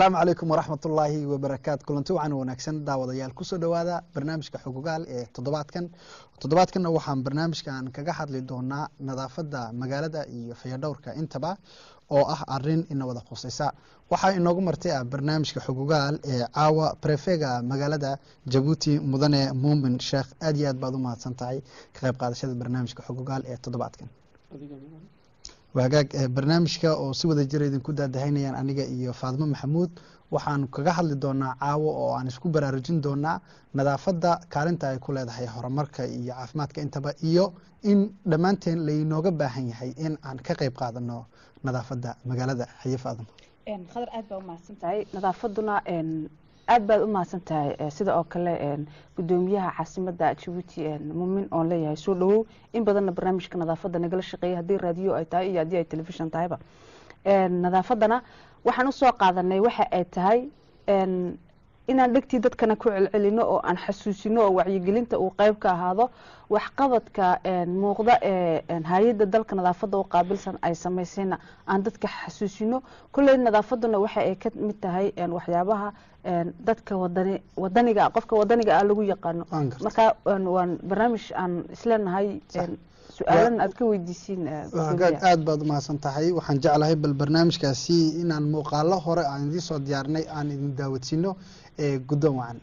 asalaamu calaykum waraxmat ullaahi wabarakaatu kulanti wacan wanaagsan daawadayaal kusoo dhowaada barnaamijka xogogaal ee toddobaadkan toddobaadkanna waxaan barnaamijkan kaga hadli doonaa nadaafadda magaalada iyo fayadhowrka intaba oo ah arin ina wada khusaysa waxaa inoogu martay ah barnaamijka xogogaal ee caawa brefega magaalada jabuuti mudane muumin sheekh aad iyo aad baad u mahadsan tahay ka qayb qaadashada barnaamijka xogogaal ee toddobaadkan waagaag barnaamijka oo si wada jira idinku daadahaynayaan aniga iyo faadimo maxamuud waxaan kaga hadli doonaa caawo oo aan isku baraarujin doonaa nadaafadda kaalinta ay ku leedahay horumarka iyo caafimaadka intaba iyo in dhammaanteen laynooga baahan yahay in aan ka qayb qaadano nadaafadda magaalada haye faadimo khadar aad baa umahadsan tahay nadaafaduna aad baad u mahadsan tahay sida oo kale gudoomiyaha caasimada jabuuti muumin oon leeyahay soo dhawow in badanna barnaamijka nadaafadda nagala shaqeeya haddii raadiyo ay tahay iyo haddii ay telefishon tahayba nadaafadana waxaan usoo qaadanay waxa ay tahay inaan dhegtii dadkana ku celcelino oo aan xasuusino oo wacyigelinta uu qeyb ka ahaado waxqabadka muuqda ee hay-adda dalka nadaafadda u qaabilsan ay samaysayna aan dadka xasuusino kolley nadaafaduna waxa ay ka mid tahay waxyaabaha dadka wadani wadaniga qofka wadaniga ah lagu yaqaano marka waan barnaamij aan isleenahay su-aalan aad ka weydiisiin aad baad umahadsan tahay waxaan jeclahay bal barnaamijkaasi inaan muuqaalo hore aan idiin soo diyaarinay aan idin daawadsiino ee guddoon wacan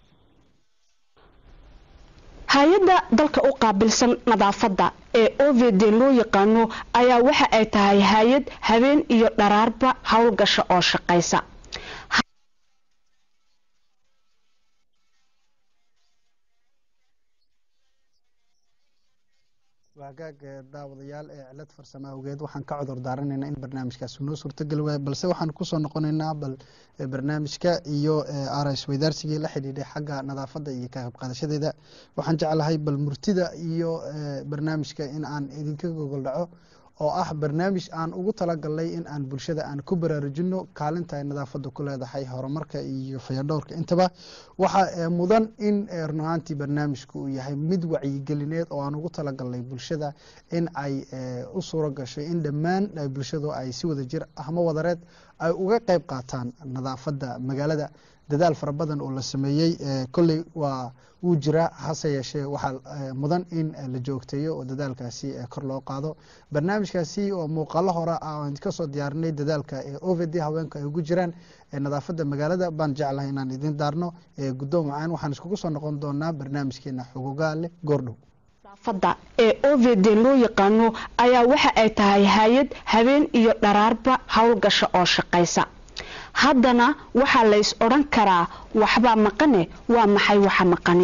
hay-adda dalka u qaabilsan nadaafadda ee o v d loo yaqaano ayaa waxa ay tahay hay-ad habeen iyo dharaarba howlgasha oo shaqaysa waagaag daawadayaal ee cilad farsamo awgeed waxaan ka cudur daaranaynaa in barnaamijkaasi noo suurtogeli waayo balse waxaan kusoo noqonaynaa bal barnaamijka iyo rs weydaarsigii la xidhiidhay xagga nadaafadda iyo ka qayb qaadashadeeda waxaan jeclahay bal murtida iyo barnaamijka in aan idinka gogol dhaco oo ah barnaamij aan ugu talagalnay in aan bulshada aan ku baraarujino kaalinta ay nadaafadda ku leedahay horumarka iyo fayadhowrka intaba waxaa mudan in run ahaantii barnaamijku uu yahay mid wacyigelineed oo aan ugu talagalnay bulshada in ay u suuro gashay in dhammaan bulshadu ay si wada jir ahma wadareed ay uga qayb qaataan nadaafadda magaalada dadaal fara badan oo la sameeyey kolley waa wuu jiraa hase yeeshee waxaa mudan in la joogteeyo oo dadaalkaasi kor loo qaado barnaamijkaasi oo muuqaalo hore ah aan kasoo diyaarinay dadaalka ee o v d haweenku ay ugu jiraan nadaafadda magaalada baan jeclahay inaan idin daarno guddoon wacaan waxaan iskugu soo noqon doonaa barnaamijkeena xogogaale goordhow nadaafadda ee o v d loo yaqaano ayaa waxa ay tahay hay-ad habeen iyo dharaarba howlgasha oo shaqaysa haddana waxaa lays odhan karaa waxbaa maqane waa maxay waxa maqani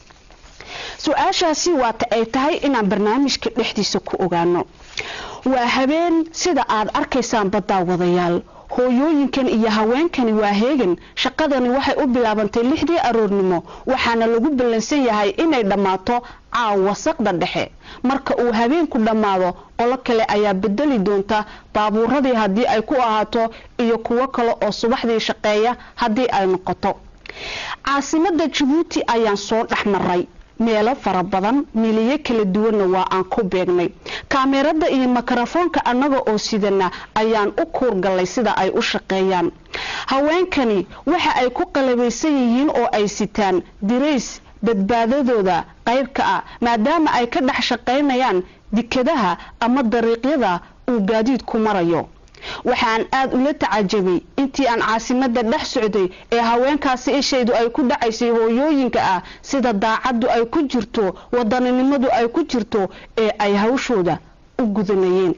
su-aashaasi waata ay tahay inaan barnaamijka dhexdiisa ku ogaano waa habeen sida aad arkaysaan baddaawadayaal hooyooyinkan iyo haweenkani waa heegan shaqadani waxay u bilaabantay lixdii aroornimo waxaana lagu ballansan yahay inay dhammaato caawa saqda dhexe marka uu habeenku dhammaado qolo kale ayaa bedeli doonta baabuuradii haddii ay ku ahaato iyo kuwo kale oo subaxdii shaqeeya haddii ay noqoto caasimadda jabuuti ayaan soo dhex maray meelo fara badan miliyo kala duwanna waa aan ku beegnay kaamerada iyo mikrofoonka annaga oo sidana ayaan u kuurgallay sida ay u shaqeeyaan haweenkani waxa ay ku qalabaysan yihiin oo ay sitaan dirays badbaadadooda qaybka ah maadaama ay ka dhex shaqaynayaan dikadaha ama dariiqyada uu gaadiidku marayo waxaan aada ula tacajabay intii aan caasimada dhex socday ee haweenkaasi ishaydu ay ku dhacaysay hooyooyinka ah sida daacaddu ay ku jirto wadaninimadu ay ku jirto ee ay hawshooda u gudanayeen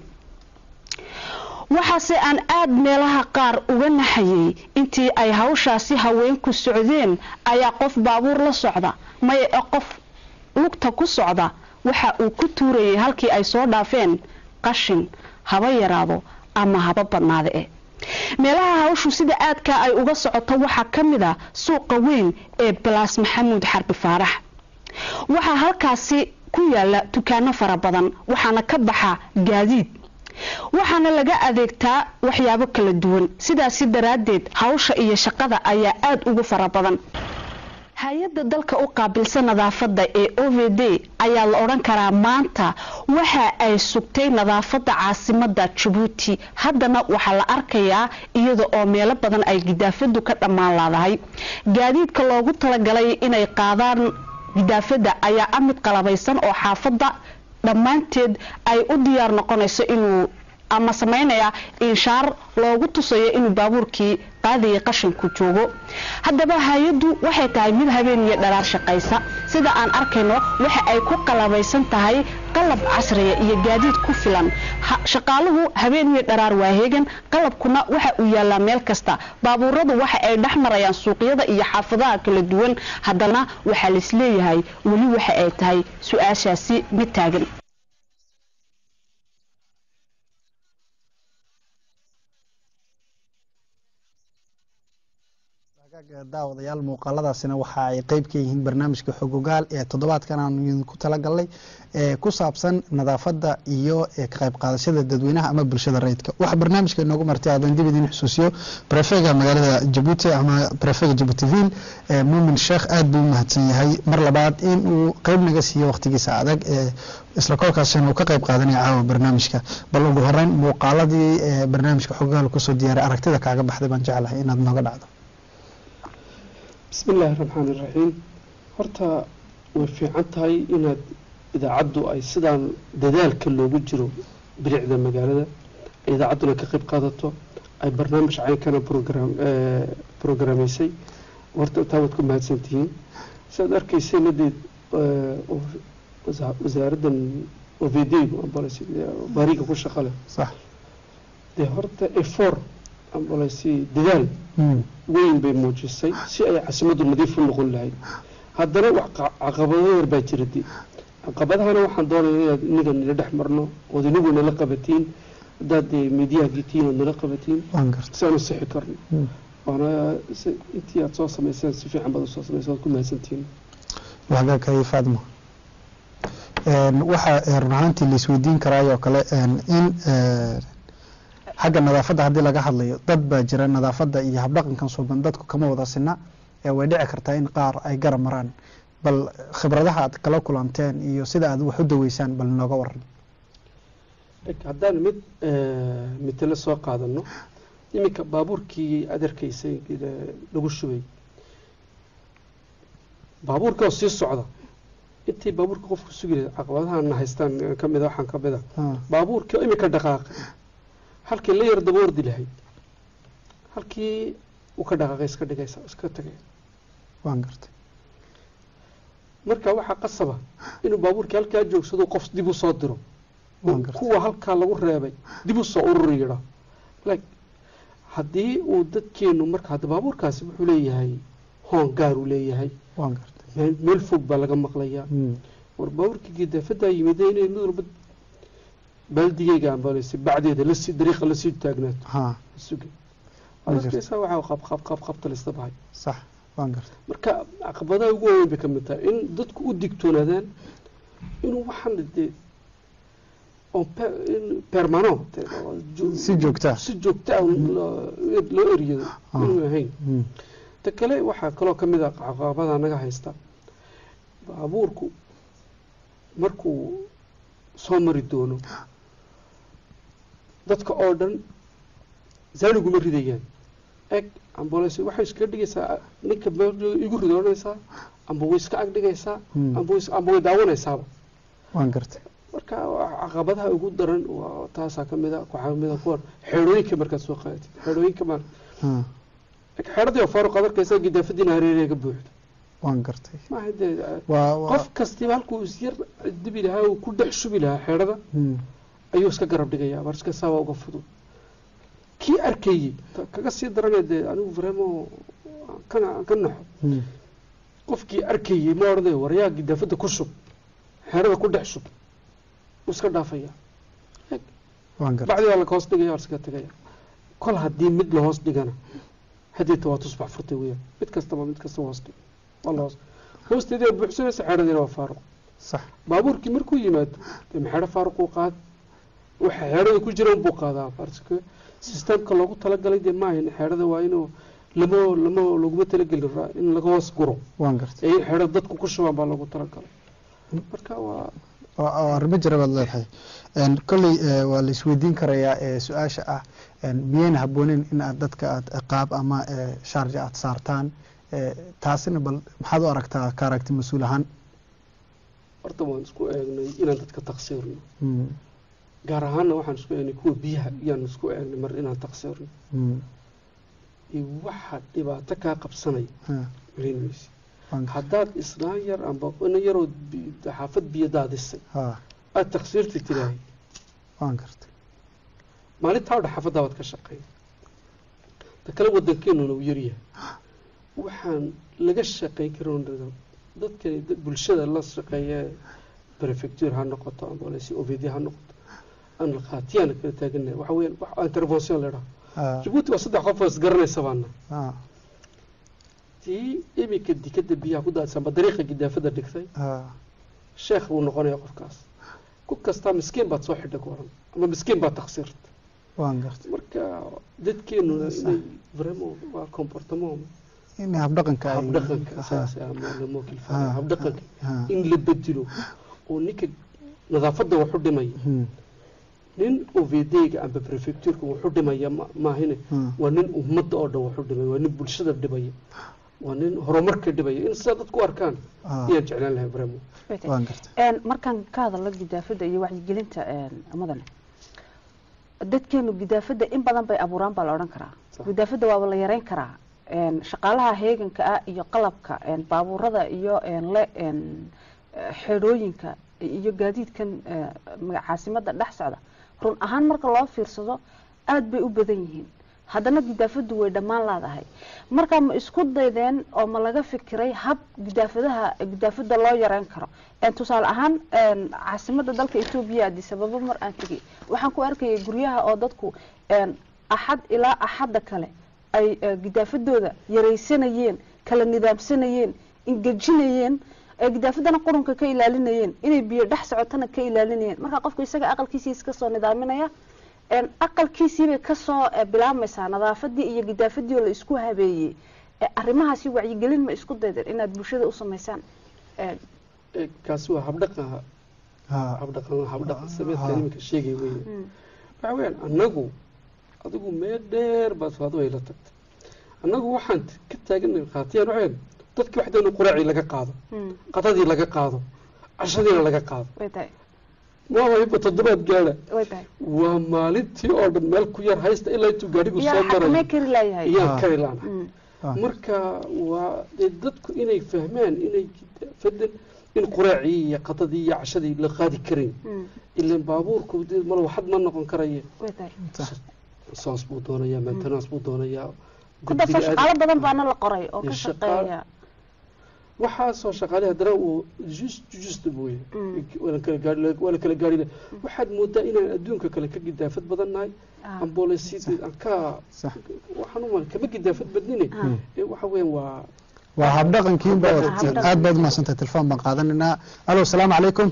waxaase aan aada meelaha qaar uga naxayay intii ay hawshaasi haweenku socdeen ayaa qof baabuur la socda maya e qof lugta ku socda waxa uu ku tuurayay halkii ay soo dhaafeen qashin haba yaraado ama haba badnaada eh meelaha hawshu sida aadkaa ay uga socoto waxaa ka mid a suuqa weyn ee balaas maxamuud xarbi faarax waxaa halkaasi ku yaala dukaano fara badan waxaana ka baxa gaadiid waxaana laga adeegtaa waxyaabo kala duwan sidaasi daraaddeed hawsha iyo shaqada ayaa aada ugu fara badan hay-adda dalka u qaabilsan nadaafadda ee o v d ayaa la odhan karaa maanta waxa ay sugtay nadaafadda caasimada jabuuti haddana waxaa la arkayaa iyada oo meelo badan ay gidaafadu ka dhammaan laadahay gaadiidka loogu talagalay inay qaadaan gidaafada ayaa ah mid qalabaysan oo xaafadda dhammaanteed ay u diyaar noqonayso inuu ama sameynaya inshaar loogu tusayo inuu baabuurkii qaadaya qashinku joogo haddaba hay-addu waxay tahay mid habeen iyo dhalaar shaqaysa sida aan arkayno waxa ay ku qalabaysan tahay qalab casriya iyo gaadiid ku filan shaqaaluhu habeen iyo dharaar waa heegan qalabkuna waxa uu yaalaa meel kasta baabuuradu waxa ay dhex marayaan suuqyada iyo xaafadaha kala duwan haddana waxaa laisleeyahay weli waxa ay tahay su-aashaasi mid taagan daawadayaal muuqaaladaasina waxa ay qeyb ka yihiin barnaamijka xogogaal ee toddobaadkan aanu idinku talagalnay ee ku saabsan nadaafadda iyo ka qayb qaadashada dadweynaha ama bulshada rayidka waxa barnaamijka inoogu martay aadan dib idin xusuusiyo prefega magaalada jabuuti ama prefega jabuutiville muumin sheekh aad buu u mahadsan yahay mar labaad in uu qeyb naga siiyo waqtigiisa adag ee isla kolkaasina uu ka qayb qaadanaya caawa barnaamijka bal ugu horeyn muuqaaladii barnaamijka xogogaal kusoo diyaaray aragtida kaaga baxday baan jeclahay inaad nooga dhacdo bismi illaahi raxmaan iraxiim horta way fiican tahay inaad idaacaddu ay sidaan dadaalka loogu jiro bilicda magaalada idaacadduna ka qayb qaadato ay barnaamij caynkana program programeysay horta taa waad ku mahadsantihiin siaad arkayseen hadeed wasaaraddan ovdgu bariga ku shaqa leh sax dee horta efor ambaleysi dadaal weyn bay muujisay si ay caasimaddu nadiif u noqon lahayd haddana wax caqabado yar baa jira dee caqabadahana waxaan doonaya inaad inaga nila dhex marno ood inagu nala qabatiin haddaad dee midiyaha gitiin ood nala qabatiin si aan u sixi karno waana intii aad soo samayseen si fiican baad usoo samayseen waad ku mahadsantihiin wagaakay faadmo waxaa run ahaantii la isweydiin karaayoo kale in xagga nadaafadda haddii laga hadlayo dad baa jira nadaafadda iyo habdhaqankan suuban dadku kama wada sina ee way dhici kartaa in qaar ay garab maraan bal khibradaha aad kala kulanteen iyo sida aad wax u daweysaan bal nooga waran haddaan mid mitalo soo qaadano iminka baabuurkii aad arkaysay lagu shubay baabuurka oo sii socda intii baabuurka qofku sugi lahayd caqabadahan haystaan kamida waxaan kamid a baabuurkii oo iminka dhaqaaqay halkii la yar daba ordi lahayd halkii uu ka dhaqaaqay iska dhigaysa iska tagay waan gartay marka waxaa qasaba inuu baabuurkii halkaa joogsado qof dib u soo diro kuwa halkaa lagu reebay dib u soo ururi yidha like haddii uu dadkeenu marka hadda baabuurkaasi wuxuu leeyahay hoon gaar uu leeyahay waan gartay meel fog baa laga maqlayaa war baabuurkii gidaafaddaa yimida inay mid walba baaldigeyga ambaleysa bacdeeda lasii dariiqa lasii taagnaato ha suga arkaysaa waxaa qab qab qab qabta la isla baxay sax waan gartay marka caqabadaha ugu waaweyn bay ka mid tahay in dadku u digtoonaadaan inuu waxaan dee on permano si joogtaa si joogta ah loo eriyado inuu ahayn ta kale waxaa kaloo ka mid ah caqabada naga haysta baabuurku markuu soo mari doono dadka oo dhan zaaniguma ridayaan eg ambulance waxay iskaga dhigaysaa ninka igu rido odhanaysaa amba way iska ag dhigaysaa amba amba way daawanaysaaba waan gartay marka caqabadaha ugu daran waa taasaa kamid a waxaa kamid a kuwan xeedhooyinka markaad soo qaadatid xeedhooyinka mar xeedhadii oo faaruq aad arkaysaa gidaafadiina hareeraya ka buuxdo waan gartay maaha dee qof kastiba halkuu isyar dibi lahaa uu ku dhex shubi lahaa xeedhada ayuu iska garab dhigayaa marska saaba uga fudud kii arkayey kaga sii daranee dee anigu vremo kana ka naxo qofkii arkayey ma odhanay waryaa gidaafada ku shub xeedhada ku dhex shub wuu iska dhaafaya bacdi waa laga hoos dhigaya waa iskaga tegaya kol haddii mid lahoos dhigana hadeeta waa tusbax furtay weyaan mid kastaba mid kastaba hoos dhig waa lahoos hoosteedii waa buuxsanaysa xeedhadiina waa faaruq sax baabuurkii markuu yimaado dee maxeedho faaruquu qaad waxa xeedhada ku jira unbuu qaadaa parce que systemka loogu talagalay dee maahan xeedhada waa inuu lama lama laguma talagelin ra in laga hoos guro waan gartay ee in xeedho dadku ku shubaan baa loogu talagalay marka waa oo- oo arrimo jira baad leedahay Een, kolley eh, waa la isweydiin karayaa eh, su-aasha ah een, miyayna habboonin in aad dadka aad ciqaab ama eh, sharji aad saartaan Eh, taasina bal maxaad u aragtaa ka aragti mas-uul ahaan horta waan isku eegnay inaan dadka taqsiirno Mm, gaar ahaanna waxaan isku eegnay kuwa biyaha iyaan isku eegnay mar inaan taqsiirno mm, iyo waxa dhibaato kaa qabsanaya ha, malayn maysid waan gartay. haddaad islaan yar amba ina yaroo bi- xaafad biyo daadisay ha aad taqsiirta tidaahay waan gartay maalintaa odha xaafaddaa waad ka shaqeey ta kale waddankeenuna uu yaryahay waxaan laga shaqayn karin dadka dad- bulshada la shaqeeya prefecture ha noqoto amba lasi ovd ha noqoto aan khaatiyaana kala taaganahay waxa weeyaan wax intervention la idhaho ha jabuuti waa saddex qof oo isgaranaysa baana ha tii iminka dikada biyaha ku daadsan amba dariiqa gidaafada dhigtay ha sheekh buu noqonaya qofkaas ku kastaa miskiin baad soo xidha ku oran ama miskiin baad taqsiirta waan gartay marka dadkeenuna inay vraiment waa comportement in habdhaqanka ay- habdhaqanka ha, saas ah, ama lama ha, kilfaayo habdhaqanka ha, in la bedelo oo ninka nadaafadda waxu dhimaya hmm, nin ovdga amba prefectureka waxu dhimaya ma- maahine hmm, waa nin ummadda oo dhan waxu dhimaya waa nin bulshada dhibaya waa nin horumarka dhibaya in sidaa dadku arkaan ha, ayaan jeclaan lahay vraiment waan gartay Een, markaan ka hadalno gidaafada iyo wacyigelinta een, mudane dadkeenu gidaafada in badan bay abuuraan baa la odhan karaa Sax. gidaafada waaba la yareyn karaa Een, shaqaalaha heeganka ah iyo qalabka een, baabuurada iyo een, le een, eh, xeedhooyinka iyo gaadiidkan eh, maga- caasimada dhex socda run ahaan marka loo fiirsado aad bay u badan yihiin haddana gidaafadu way dhammaan laadahay marka ma isku daydeen oo ma laga fikiray hab gidaafadaha gidaafada loo yareyn karo Een, tusaale ahaan een, caasimada dalka etoobiya addis ababa mar aan tegay waxaan ku arkayay guryaha oo dadku een, axad ilaa axadda kale ay eh, gidaafadooda yaraysanayeen kala nidaamsanayeen ingejinayeen ee gidaafadana qurunka ka ilaalinayeen inay biyo dhex socotana ka ilaalinayeen marka qofku isaga aqalkiisii iska soo nidaaminaya een, aqalkiisiibay kasoo eh, bilaabmaysaa nadaafadii iyo gidaafadii oo la isku habeeyey Eh, arrimahaasi wacyigelin ma isku daydeen inaad bulshada u samaysaan Een, Eh, kaasi waa habdhaqan ha, habdhaqan habdhaqan sameedka Ha. iminka sheegay weeye mm, waxa weeyaan annagu adigu meel dheer baad faado ay la tagtay annagu waxaan t- ka taaganay khaatiyaan waxaan dadki waxda in quraacii laga qaado mm, qadadii laga qaado cashadiina laga qaado way tahay waaba iba toddobaad gaadha way tahay waa maalintii oo dhan meel ku yar haysta ilaa intuu gaadhigu soo yaa xakamee marayo kari laayahay iyaan Ha. kari laana Mm, ha, marka waa dee dadku inay fahmaan inay fadan in quraacii iyo qadadii iyo cashadii la qaadi karayn mm, ilaan baabuurku dee mal waxad ma noqon karaya way tahay sax. saas buu doonayaa maintenance buu doonayaa hadda guddiga shaqaalo aad- badan baana la qoray oo ka iyo shaqaal- shaqeeya waxaasoo shaqaale haddana uu just just mooye Mm. waana kala gaari waana kala gaari leh waxaad moodaa inaan adduunka kale ka gidaafad badan nahay Ah, ambolesid aan ka sax. waxaan uma kama gidaafad badnine ah, ee waxa weeyaan waa waa habdhaqankiinba Habdhaqan. aad baad umahadsantahay telefoon baan qaadanaynaa alo asalaamu calaykum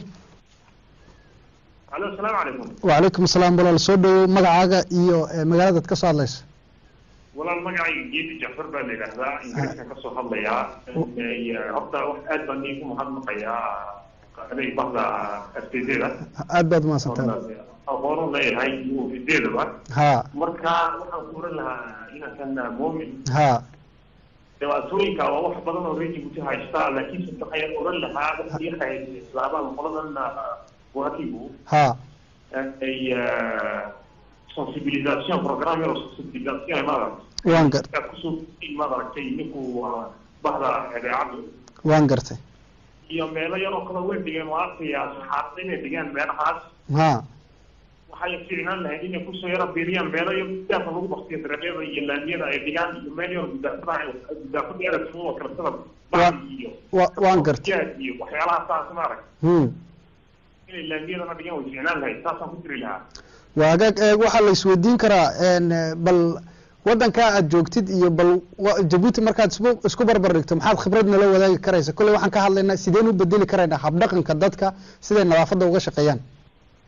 alo asalaamu calaykum wacalaykum asalaam walaal soo dhowow magacaaga iyo eh, magaaladaad ka soo hadlayso walaal magacayga geedi jacfar baa la yidhaahdaa ingiriiskan ka soo hadlayaa Eh, horta wax aad baan iigu mahadnaqayaa adeeg bahda artaydeeda aad baad umahadsantahay aqoon u leeyahay iyo fideedaba ha marka waxaan ku oran lahaa inankan moomin ha dhibaatooyinka waa wax badan oo reer jibuuti haystaa laakiin se waxayaan oran lahaa dadka iyaga islaamaha qoladan wakigu ha ay sensibilisation programme oo sensibilisation ay maaragtay waan gar aad kusoo maaragtay ninku waa bahda idaacaddu waan gartay iyo meelo yaroo kale way dhigeen waa arkaya saxaafada inay dhigaan meelahaas ha waxay fiicnaan lahayd inay kusoo yaro biiriyaan meelo yar gudaafka lagu baktiyo dareeryada iyo laamiyada ay dhigaan iyo meel yar gudaafada gudaafada eragsuun oo kale sida baan iyo wa- waan gartay jaad iyo waxyaalaha saas maarag hmm inay laamiyadana dhigaan way fiicnaan lahayd saasaan ku jiri lahaa waa hagaag eeg waxaa la isweydiin karaa een, eh, bal wadankaa aad joogtid iyo bal wa- jabuuti markaad isku isku barbar dhigto maxaad khibrad nala wadaagi karaysa kolley waxaan ka hadlaynaa sideen u bedeli karaynaa habdhaqanka dadka siday nadaafadda uga shaqeeyaan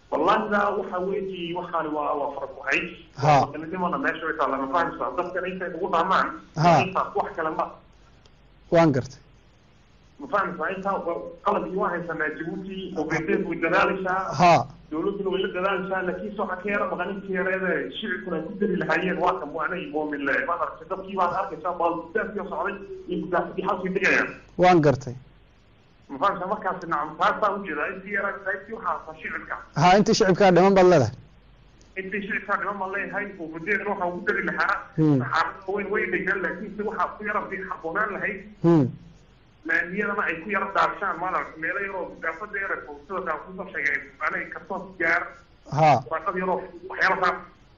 wallahi daa waxa weeji waxaani waa waa faraq wahay Ha. sanadimana meesha way taala ma fahamsaa dadkan intay ugu dhaamaan Ha. intaas wax kale ma waan gartay ma fahamsaa intaa qalabkii waa haysanaa jabuuti ogedeed way dadaalaysaa ha dowladduna way la dadaalaysaa laakiin se waxaa ka yara maqan intii yareede shicibkuna ay ku dari lahaayeen waa kan waanay moomin le maad aragtay dadkii baad arkaysaa baalbisaadkii socday iyo gudaafadii halkii degayaan waan gartay ma fahamsaa markaasi nacam taasaa ujeedaa intii yara qaybtii waxaa hasa shicibka ha intii shicibkaa dhiman baad leedahay intii shicibkaa dhiman baan leeyahay ufadeedna waxaa ugu dari lahaa Hmm. saxaabada weyn way dhegaan laakiin se waxaa ku yara bi habboonaan lahayd Hmm. laamiyadana ay ku yara daabshaan maad aragtay meelo yaroo gudaafada yara sida kaa kusoo sheegay anay kasoo gaar ha warqad yaroo waxyaalahaas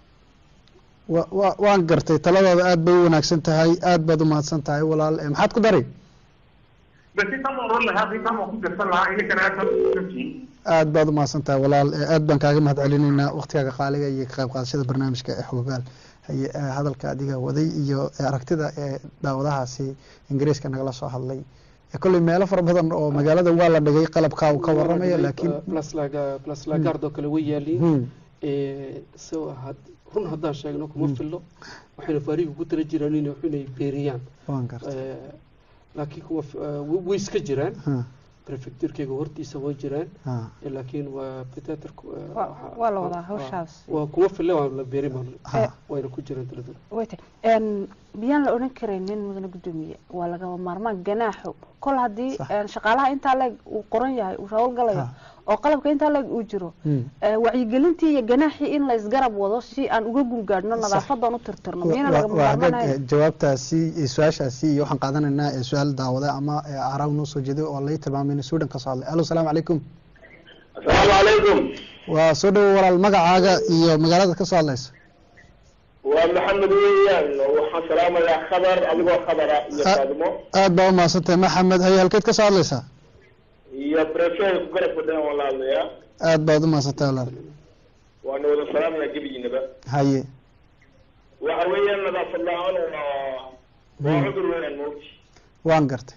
wa wa waan gartay taladooda aad bay u wanaagsan tahay aad baad u mahadsan tahay walaal Eh, maxaad ku dari bas intaan ma oran lahaa intaan waan ku darsan lahaa idinkana aad baad usantihiin aad baad u mahadsan tahay walaal Eh, aad baan kaaga mahad celinaynaa waqtigaaga qaaliga iyo ka qayb qaadashada barnaamijka ee xogogaal haye eh, hadalka adiga waday iyo eh, aragtida ee daawadahaasi ingiriiska nagala soo hadlay Eh, kolley meelo fara badan oo magaalada waa la dhigay qalabkaa uu ka waramaya laakiin plus lagard oo kale way yaaliin Hmm. so had- run haddaan sheegno kuma fillo waxayna faariga ku tala jiraan in inay beeriyaan waan gartay Eh, laakiin kuwa f- eh, way- way iska jiraan Ha, prefecturkeyga hortiisa way jiraan ha. Eh, laakiin waa peteter Waa- waa la wadaa hawshaas. waa kuma fille waa la beeri maan Ha. wayna ku jiraan taladuna wayta een miyaan la odhan karaynin mudane guddoomiye waa lagama maarmaan ganaaxo kol haddii Sax. een shaqaalaha intaa leeg uu qoran yahay uu hawlgalayo Ha. oo qalabka intaa leeg uu jiro Hmm. ee, wacyigelintii iyo ganaaxii in la isgarab wado si aan uga gungaadhno Sax. nadaafadan u tirtirno Wa- miyana wa- lagama waa hagaag maarmaanayo eh, jawaabtaasi iyo su-aashaasi iyo waxaan qaadanaynaa eh, su-aal daawada ama eh, araw noo soo jeeday oo lay tilmaamay in suudan ka soo hadlay alo salaamu calaykum asalaamu calaykum waa soo dhowo walaal magacaaga iyo magaalada ka soo hadlaysa waa maxamed weeyaan waxaan salaamayaa khabar adigoo khabara iyo Ah. faadimo aad baa u mahadsantahay maxamed haye halkeed ka soo hadlaysaa iyo brefeer ku garab fadhiyan waan la hadlayaa aad baad u mahadsantahay walaal waana wada salaamayaa gebigiinaba haye waxa weeyaan nadaafad la-aan waa waa cudur weeyaan moogti waan gartay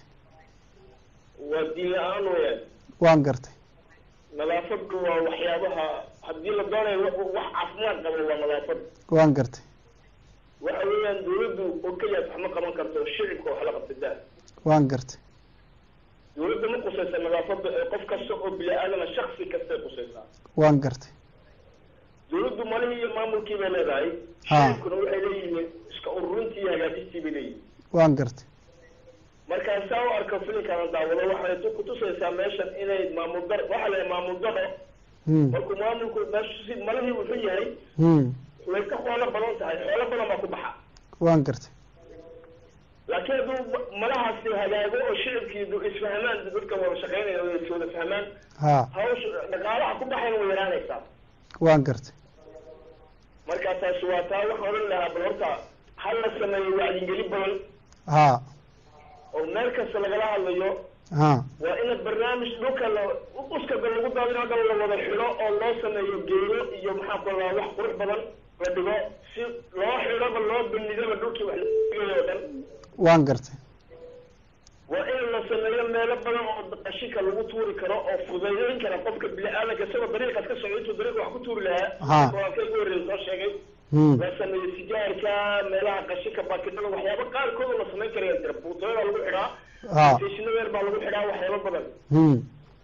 waa diin la-aan weeyaan waan gartay nadaafadu waa waxyaabaha haddii la doonayo wax wax caafimaad qabo waa nadaafad waan gartay waxa weeyaan dawladdu oo keliya wax ma qaban karto shicibka wax la qabsadaa waan gartay dawladda ma qusaysa nadaafada ee qof kasta oo bini-aadana shaksi kastay qusaysaa waan gartay dawladdu malihii iyo maamulkii bay leedahay Ha. shicibkuna waxay leeyihiin iska ururintii iyo hagaajistii bay leeyihiin waan gartay markaa saa u arko filinkaana daawado waxay tu- kutusaysaa meeshan inay maamul dar waxa la maamul daro Hmm. markuu maamulku meeshu si malihii wuxuu yahay Hmm. way ka xoolo badan tahay xoolo badan baa ku baxa waan gartay laakiin hadduu malahaasi hagaago oo shicibkii du- isfahmaan dadka wada shaqeynaya oo is wada fahmaan ha hawsha dhaqaalaha ku baxayna way yaraanaysaa waan gartay marka taasi waa taa waxaan odhan lahaa bal horta ha la sameeyo wacyigelin badan ha oo meel kasta lagala hadlayo ha waa in barnaamij dhulka la uskaga lagu daadin hadda la wada xidho oo loo sameeyo geedo iyo maxaa ku lahaa wax qurux badan la dhigo si loo xidhoba loo banidoba dhulkii wax laga oo dhan waan gartay waa in la sameeyo meelo badan oo qashinka lagu tuuri karo oo fudaydin kara qofka bini-aadanka isagoo dariiqaas ka socdo intuu dariiq wax ku tuuri Ha. lahaa ka ugu horreeya soo sheegay Hmm. la sameeyo sigaarka meelaha qashinka baakidada waxyaaba qaarkood oo la samayn karaya jira buutooyada lagu xidhaa ha stationadeer baa lagu xidhaa waxyaaba badan Hmm.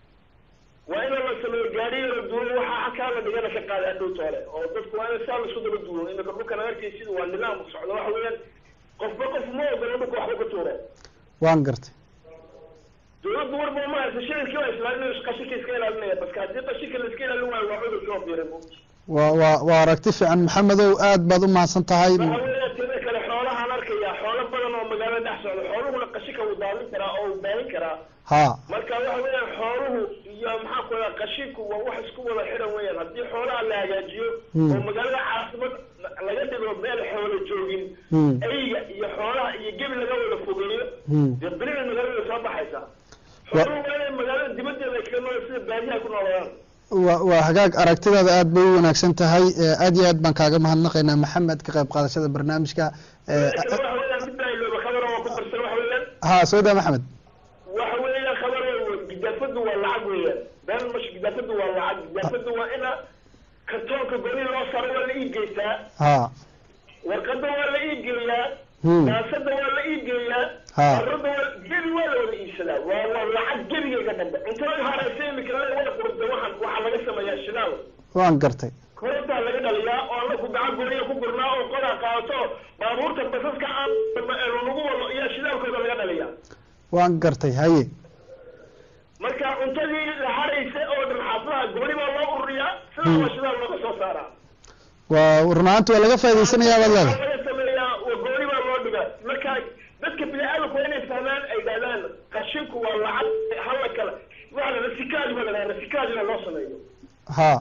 waa in la sameeyo gaari yaro duulo waxa halkaa la dhigana ka qaada adhowta hore oo dadku waa in saa lasu daba duulo imika dhulkan arkay sida waa nidaam socdo waxa weeyaan qofba qof ma ogola dhulka waxba ka tuuro waan gartay dawladdu warba ma haysa shicibkii waa islaaminaya qashinka iska ilaalinaya baska haddii qashinka la iska ilaalin waayo waa cudur soo biiray waa waa waa aragti fiican maxamedow aad baad u mahadsan tahay waxa weeyaan tida kale xoolahaan arkaya xoolo badan oo magaalada dhex socda xooluhuna qashinka wuu daadin karaa oo wuu baalin karaa ha marka waxa weeyaan xooluhu iyo maxaa ku dhaha qashinku waa wax isku wada xidhan weeyaan haddii xoolaha la hagaajiyo Hmm. oo magaalada caasimad laga dhigo meel xoolo joogin Hmm. eyga iyo xoolaha iyo gebi laga wada fogeeyo Hmm. dee berina magaalada soo baxaysa Wa- xooluhu waa inay magaalada dibaddeeda ay kaga nool sida baadiyaha ku noolaadaan waa waa hagaag aragtidaada aad bay u wanaagsan tahay Eh, aad iyo aad baan kaaga mahadnaqaynaa maxamed ka qayb qaadashada barnaamijka Eh, waxa weeyaan midda ay looba khabaro waa ku darsan waxa weeyaan ha soo daa maxamed waxa weeyaan khabaro gidaafadu waa lacag weeyaan been mash gidaafadu waa lacag gidaafadu waa ina kartoonka goni loo saro waa la ii geystaa ha warqada waa la ii geeyaa Hmm. daasada waa la ii geeyaa Ha. arada waa gebi waa la wada iibsadaa waa waa lacag gebigayga dhambe cuntada haraysa imika waa qurda waxaan waxaa laga sameeyaa shidaal waan gartay korontaa laga dhaliyaa oo anaku gacan guriya ku gurnaa oo qodaa qaadato baabuurta basaska aan lagu wado iyo shidaalkooda laga dhaliyaa waan gartay haye marka cuntadii la haraysa oo dhan xaafadaha gooni baa loo ururiyaa sidaa waa shidaal looga soo saaraa waa runaanti waa laga faa'idaysanayaa baad leedahay Waxaa laga sameeyaa waa gooni baa loo dhigaa marka dadka bini-aadamku waa inay fahmaan ay dhahdaan qashinku waa lacag hala kala waxa la rasikaaj baa la dhahaa rasikaajna loo sameeyo ha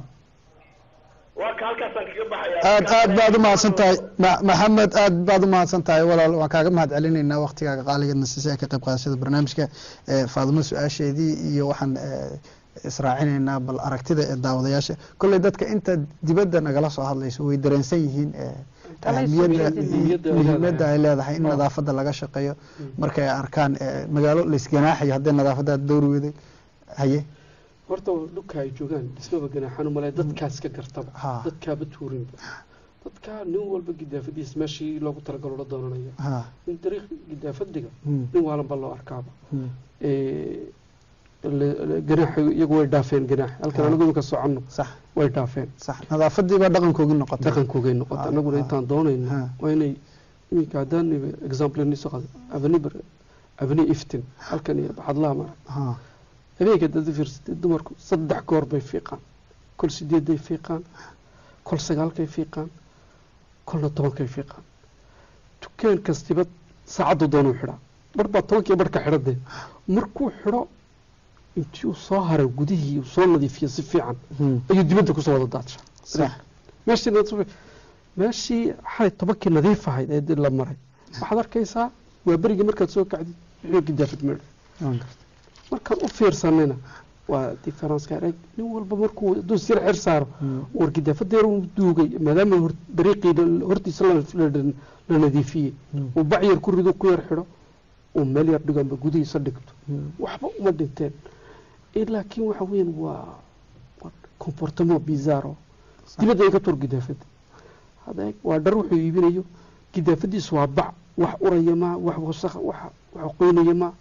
waa ka halkaasaan kaga baxaya aad aad baad u mahadsan tahay Ma- maxamed aad baad u mahadsan tahay walaal waan kaaga mahad celinaynaa waktigaaga qaaligeedna siisay ka qayb qaadashada barnaamijka ee faadimo su-aasheedii iyo waxaan ee, israacinaynaa bal aragtida ee daawadayaasha kolley dadka inta dibadda nagala soo hadlayso way dareensan yihiin ee, Talay ahmiyadda soo jeedin. iyo muhiimadda ay leedahay in nadaafadda laga shaqeeyo markay arkaan ee, magaalo laysganaaxayo haddii nadaafadda aad dowri weday haye horta dhulka ay joogaan dhismaba ganaaxan u malay dadkaas ka gartaba Ha. dadkaaba tuurinba dadkaa nin walba gidaafadiis meeshii loogu talagalo la doonanaya ha in dariiq gidaafadiga Hmm. nin waalanba loo arkaaba Hmm. Eh, le- le- ganaaxa iyagu way dhaafeen ganaax halkan Ha. anagu iminka soconno sax way dhaafeen sax nadaafadii baa dhaqankoogii noqotay dhaqankoogay noqota Ha, anaguna ha. intaan doonayno Ha. waa inay iminka haddaan example ni soo qaado aveni aveni iftin halkan iyo baxadlaha mara ha habeenka dad fiirsatay dumarku saddex goor bay fiiqaan kol sideeday fiiqaan kol sagaalkay fiiqaan kolna tobankay fiiqaan dukaan kastiba saacaddu doonuu xidhaa bar baa tobankii barhka xidhadee markuu xidho intii uu soo haray gudihii uu soo nadiifiyo si fiican Hmm. ayuu dibadda kusoo wada daadsha sax meeshii nadiif- meeshii xalay tobankii nadiif ahayd ee dib la maray waxaad arkaysaa waa berigii markaad soo kacdid wuxuu gidaafid meedho waan gartay markaan u fiirsanayna waa differenceka arag nin walba markuu hadduu sir xir saaro war gidaafadeer uu duugay maadaama hor- dariiqii la- hortiisa la- la- la nadiifiyey uu bac yar ku rido ku yar xidho uu meel yar dhigo amba gudihiisa dhigto waxba uma dhinteen Eh, laakiin waxa weyan waa waa comportement bizarro dibadda ay ka tuur gidaafada hadeeg waa dhar wuxuu iibinayo gidaafadiisu waa bac wax uraya ma wax wasakh wax wax qoynaya ma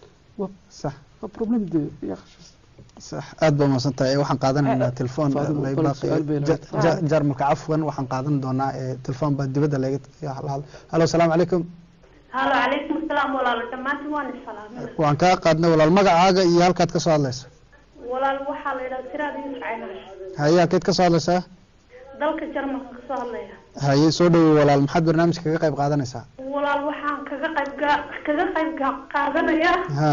sax waa problem de ya sax aad baa mahadsan tahay waxaan qaadanaynaa telefoon Faadimo, lay bal baaqi su'aal bay Ja- lahayd. ja- jarmalka cafwan waxaan qaadan doonaa ee telefoon baa dibadda laga halo asalaamu calaykum halo calaykum asalaam walaalo dhammaantiin waan isalaamay waan kaa qaadnay walaal magacaaga iyo halkaad ka soo hadlayso walaal waxaa la yidhaha siraad yuusuf caynash haye halkeed ka soo hadlaysaa dalka jarmalka kasoo hadlaya haye soo dhawow walaal maxaad barnaamijka kaga qayb qaadanaysaa walaal waxaan kaga qayb ga- kaga qayb ga- qaadanayaa ha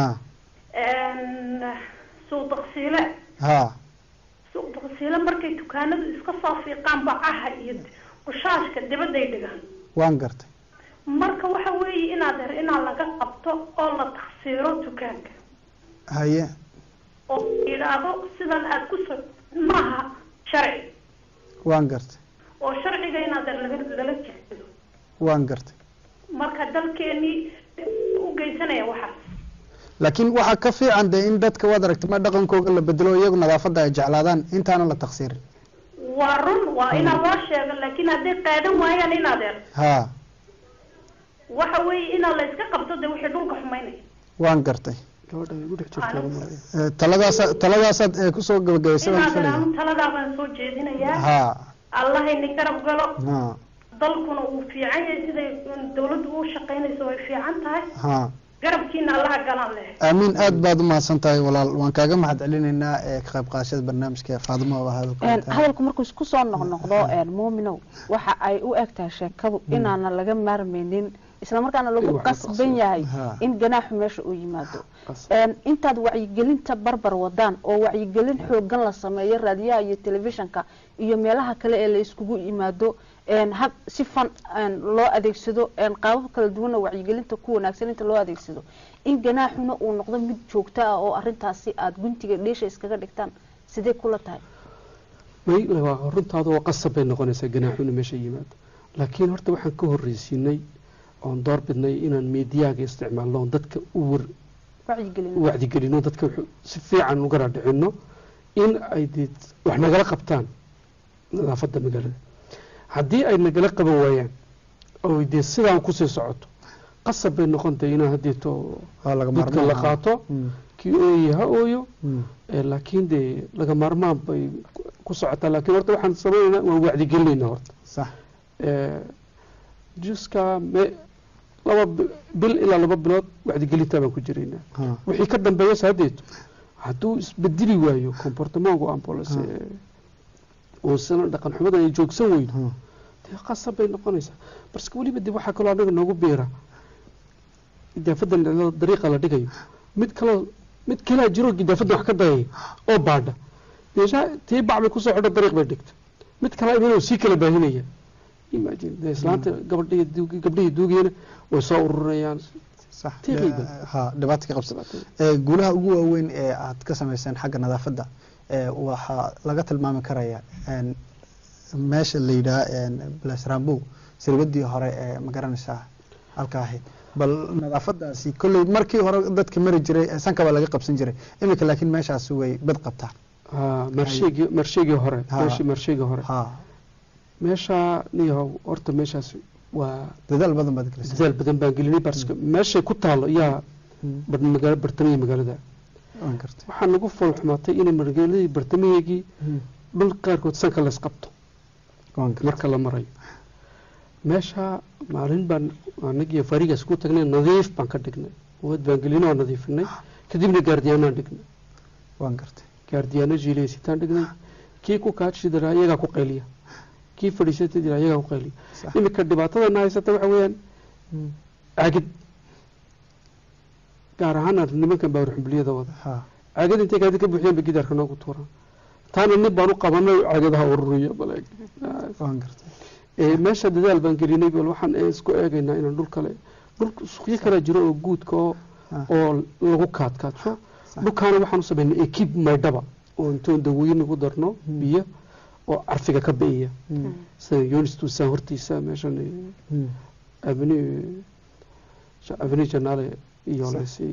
suuq daqsiile ha suuq daqsiile markay dukaanadu iska soo fiiqaan bacaha iyo qushaashka dibadday dhigaan waan gartay marka waxa weeye inaad her inaa laga qabto oo la taksiiro dukaanka haye oo yidhaahdo sidan aad ku so maaha sharci waan gartay oo sharciga inaad her laga lala jeedo waan gartay marka dalkeenii u geysanaya waxaas laakiin waxaa ka fiican dee in dadka waad aragtay ma dhaqankooga la bedelo iyagu nadaafadda ay jeclaadaan intaana la taksiirin waa run waa inaa loo sheego laakiin hadday qaadan waayaan inaad her ha waxa weeye inaa la iska qabto de wixii dhulka xumaynaya waan gartay gabadha ay igu dhex jirtaa Alo. malaya Eh, taladaasa taladaasaad eh, kusoo gabagabaysay baan inaad her filaya anu taladaa baan soo jeedinayaa ha allahayni garab galo ha dalkuna uu fiican yahay siday dawladdu u shaqaynayso way fiican tahay ha garabkiina allaha galaan leh aamiin aad baad u mahadsan tahay walaal waan kaaga mahad celinaynaa ee ka qayb qaadashada barnaamijka faadimo oo Een, hadalka hadalku markuu isku soo noqnoqdo een, muuminow waxa ay u eg tahay sheekadu inaana laga maarmaynin islamarkaana lagu In wax la qasban qabsado. yahay Ha. in ganaaxu meesha uu yimaado Qas- Een, intaad wacyigelinta barbar wadaan oo wacyigelin xoogan la sameeyo raadiyaha iyo telefishanka iyo meelaha kale ee la iskugu yimaado een, hab si fan een, loo adeegsado een, qaabab kala duwana wacyigelinta ku wanaagsan inta loo adeegsado in ganaaxuna uu noqdo mid joogto ah oo arintaasi aada guntiga dheesha iskaga dhigtaan sidee kula tahay may waa runtaada waa qasab bay noqonaysaa ganaaxuna meesha yimaado laakiin horta waxaan ka horreysiinay oon door bidnay inaan meediyaaga isticmaalno oon dadka u war wacyigelin u wacdigelino dadka wuxuu si fiican uga raadhicino in ay dee wax nagala qabtaan nadaafadda magaalada haddii ay nagala qaban waayaan oo dee sidaan kusii socoto qasab bay noqontahay inaan haddeeto waa laga dadka la maarmaan qaato Mm, kii ooye ha ooyo mm, Eh, laakiin dee laga maarmaan bay ku- ku socotaa laakiin horta waxaan samaynaynaa waan wacdigelinaynaa horta sax Eh, juska me laba bi- bil ilaa laba bilood wacdigelintaa baan ku jiraynaa ha, wixii ka dambeeya saadeeto hadduu isbedeli waayo comportamentka ambulance uusana dhaqan xumadan ay joogsan weydo ha, dee qasab bay noqonaysaa barske weliba dib waxaa kaloo anaga noogu beera idaafadan dariiqa la dhigayo mid kaloo mid kalaa jiro idaafadan wax ka dayaya oo baadha deesha tii bac bay kusoo xidho dariiq bay dhigta mid kalaa imanoo sii kala baahinaya imagine dee islaanta gabadhiya duugi gabdhihii duugiyana way soo ururinayaan sax Tiiqiiba. ha dhibaato ka qabsa Ee, guulaha ugu waaweyn ee aad ka samayseen xagga nadaafadda ee, waxaa laga tilmaami karaya een, meesha la yidhaha blasrambow sirwadii hore ee magaranaysaa halka ahayd bal nadaafadaasi kolley markii hore dadka mari jiray ee sanka baa laga qabsan jiray iminka laakiin meeshaasi way bad qabtaa Ah, marsheegii marsheegii hore Ha. meeshii marsheegii hore ha meeshaa niyahow horta meeshaas waa dadaal badan baad gelisay dadaal badan baan gelinay barska meeshay ku taalo yaa Mm, bar- magaalo bartamiya magaalada waan gartay waxaa nagu fool xumaatay inay magaaladii bartamiyeegii Mm, dhul qaarkood sanka lays qabto waan gartay marka la marayo meesha maalin baan anagiyo farigaas ku tagnay nadiif baan ka dhignay wad baan gelinay oo nadiifinay kadibna gaardiyaanaan dhignay waan gartay gaardiyaano jiilaysitaan dhignay kii ku kaajidara iyagaa ku qayliya kii fadhiisata jira iyagaa ku qayliya Sax. iminka dhibaatadana haysata waxa weeyaan Mm, caagid gaar ahaan nimankan baa xumbiliyada wada ha caagad intay kaadi ka buuxiyeen ba gidaarka noogu tuuraan taana nin baan u qabanay caagadaha ururiya baleeg waan gartay ee meesha dadaal baan gelinay bal waxaan ee isku eegaynaa inaan dhul kale dhul suuqyo kale jiro oo guudka oo Ah. oo lagu kaadkaadsho Sax. dhulkaana waxaan u samaynay ekib maydhaba oo intoon dawooyin ugu darno biyo oo carfiga ka bi'iya Mm, sida yonistusaan hortiisa meeshan mm, aveni aveni janaale iyo Sax. lesi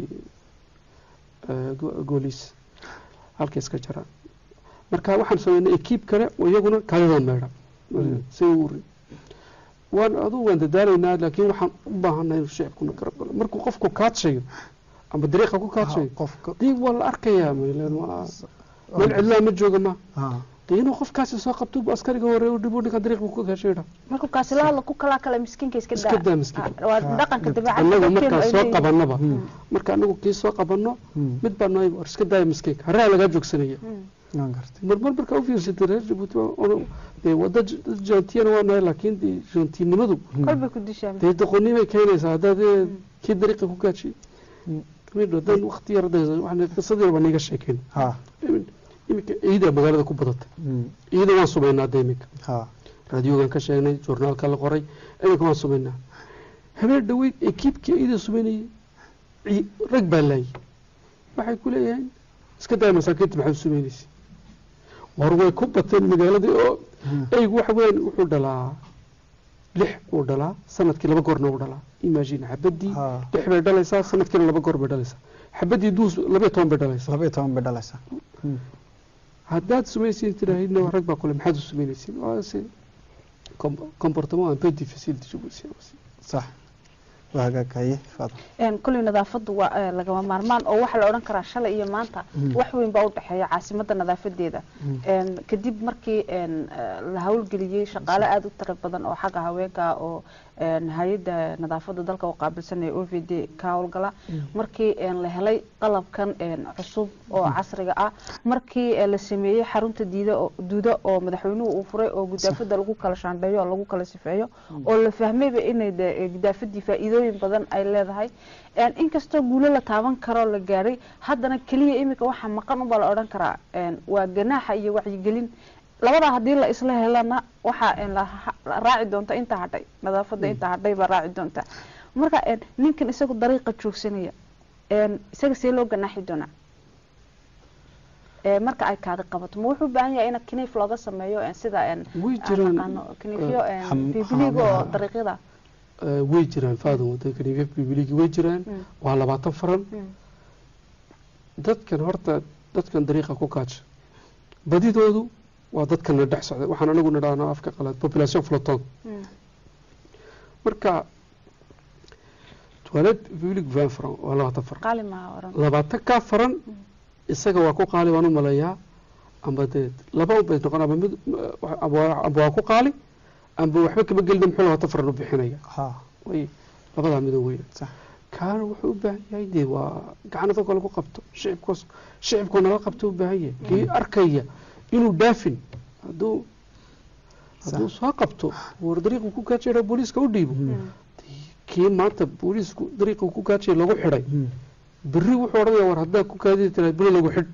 goolis halka iska jaraan marka waxaan samaynay ekib kale oo iyaguna kaadida meydha si u uri waan adugu waan dadaalaynaa laakiin waxaan u baahanay inuu shicibkuna garab galo markuu qofku kaadshayo ama dariiqa ku kaadshayo qofka dii waa la arkayaa mayleen waa meel cidlaa ma jooga ma ha dee inuu qofkaasi soo qabto bu askariga hore u dhibo ninka dariiq buu ku kaashayda markuu kaasi la hadla ku kalaa kale miskiinka iska iska daa miskiin Ah, waa dhaqanka dabeecadda annagu dadkeenu markaan ay soo leeyihiin. qabanaba Mm. marka anagu kii soo qabanno Mm, mid baa nooy war iska daaya miskiinka haraa lagaa joogsanaya waan gartay marmar markaa u fiirsatay reer jabuuti waa- oo- dee wada jaantiyana waa nahay laakiin dee jaantinimadu kolbay ku dishaa dee doqonnimay keenaysaa haddaad ee, kii dariiqa ku kaajiy Mm. haddaan waqti yar hadda- waxaan qisadii baa niiga sheekeyn ha iminka ciida magaalada ku badatay mm, ciida waan sumaynaa hadda iminka ha raadiogan ka sheegnay journaalka la qoray iminka waan sumaynaa habeen dhaweyd ekiibkii ciida sumaynayay ci- rag baa laayay waxay ku leeyahay iska daaya masaakiinta maxaad u sumaynaysa war way ku bateen magaaladii oo Mm. eygu waxa weeyaan wuxuu dhalaa lix uu dhalaa sanadkii laba goorna uu dhalaa imagine xabadii ha lix bay dhalaysaa sanadkiina laba goor bay dhalaysaa xabadii duus labaiyo toban bay dhalaysaa laba iyo toban bay dhalaysaa Mm, haddaad sumaysiin tiraahidna rag baa kule maxaad u sumaynaysiin waase comportement un peu difficile de jouer sax waa hagaagaye faadma Een, koley nadaafadu waa eh, lagama maarmaan oo waxaa la odhan karaa shalay iyo maanta Mm. wax weyn baa u dhexeeya caasimadda nadaafadeeda Mm. Een, kadib markii een, eh, la hawlgeliyey shaqaale aada u tiro badan oo xagga haweenka ah oo een, hay-adda nadaafadda dalka u qaabilsanaya o v d ka howlgala markii een, la helay qalabkan een, cusub oo casriga ah markii eh, la sameeyey xarunta diida oo- duuda oo madaxweynuhu uu furay oo gudaafada lagu kala shaandheeyo oo lagu kala sifeeyo oo la fahmayba inay de- eh, gudaafadii faa'iidooyin badan ay leedahay Een, inkastoo guulo la taaban karo la gaaray haddana keliya iminka waxaa maqan unbaa la odhan karaa een, waa ganaaxa iyo wacyigelin labadaa haddii la isla helana waxaa een, la ha- la raaci doonta inta hadhay nadaafadda inta hadhay baa raaci doonta marka een, ninkan isagu dariiqa joogsanaya een, isaga see loo ganaaxi doonaa Ee, marka ay kaadi qabato ma wuxuu u baahan yahay in kiniif looga sameeyo een, sida een, way aan jiraan naqaano kiniifyo een, Xam- bibiliga oo xamaha. dariiqyada eh, way jiraan faadan wadanka nivef bibiligi way jiraan Mm. waa labaatan faran Mm. dadkan horta dadkan dariiqa ku kaaja badidoodu waa dadkana dhex socday waxaan anagu nidhahnaa afka qalaad population floton marka toilette public vingt franc waa labaatan franc qaali maa oran labaatan kaa faran isaga waa ku qaali waan u malayaa amba dee laba un bay noqon amba mid amba waa- amba waa ku qaali amba waxba kama gelina muxuu labaatan faran u bixinaya ha way labadaa mido weyn sax kaana wuxuu u baahan yahay dee waa gacnada kale ku qabto shicibkoos shicibkoo nala qabto u baahan yahay kii arkaya inuu dhaafin hadduu hadduu soo qabto war dariiqu ku gaajayna booliiska u dhiibo kii maanta booliisku dariiqu ku gaajay lagu xidhay berri wuxuu odhanaya war haddaa ku kaadidi tira beri lagu xidh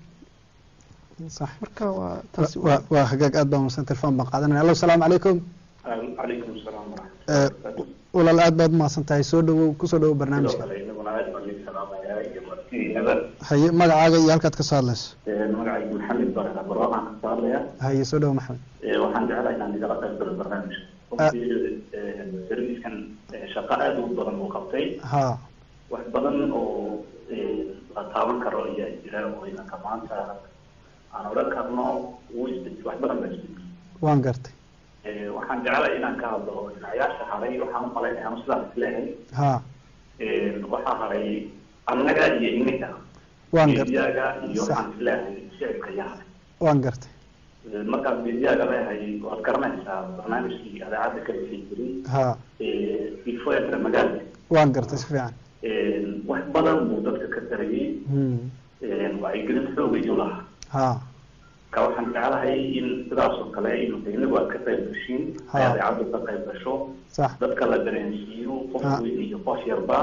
sax marka waa taasi waa waa hagaag aad baa mahadsan telefoon baan qaadanaya allo asalaamu calaykum calaykum salaam Eh, walaal aad baad umahadsan tahay soo dhawow kusoo dhawow barnaamijka inaguna aad baan idin salaamayaa iyo martiinaba haye magacaaga iyo halkaad ka soo hadlayso magacaygu maxamed baraka barwaaqaan ka soo hadlaya haye soo dhawow maxamed waxaan jeclahay inaan igala qayb galo barnaamijka runtii servicekan shaqo aad u badan uu qabtay ha wax badan oo la taaban karo ayaa jira oo inanka maanta aan odhan karno wuu isbedel wax badan baa isbedel waan gartay waxaan jeclahay inaan ka hadlo dhinacayaasha haray waxaan u malaynaya anu sidaas isleehay ha waxaa haray annaga iyo ininka waan gartay mediaga iyo Sax. waxaan isleehay shicibka iyo haray waan gartay markaad mediaga leehay waad garanaysaa barnaamijkii idaacadda kala sii jiray ha ifoetra magaalka waan gartay si fiican wax badan buu dadka ka tarayay Hmm. wacyigelin xoog ayuu lahaa ha ka waxaan jeclahay in sidaas oo kale inuka inagu aad ka qayb gashiin Ha. ay idaacaddu ka qayb gasho sax dadka la dareensiiyo qof Ha. weyn iyo qof yarba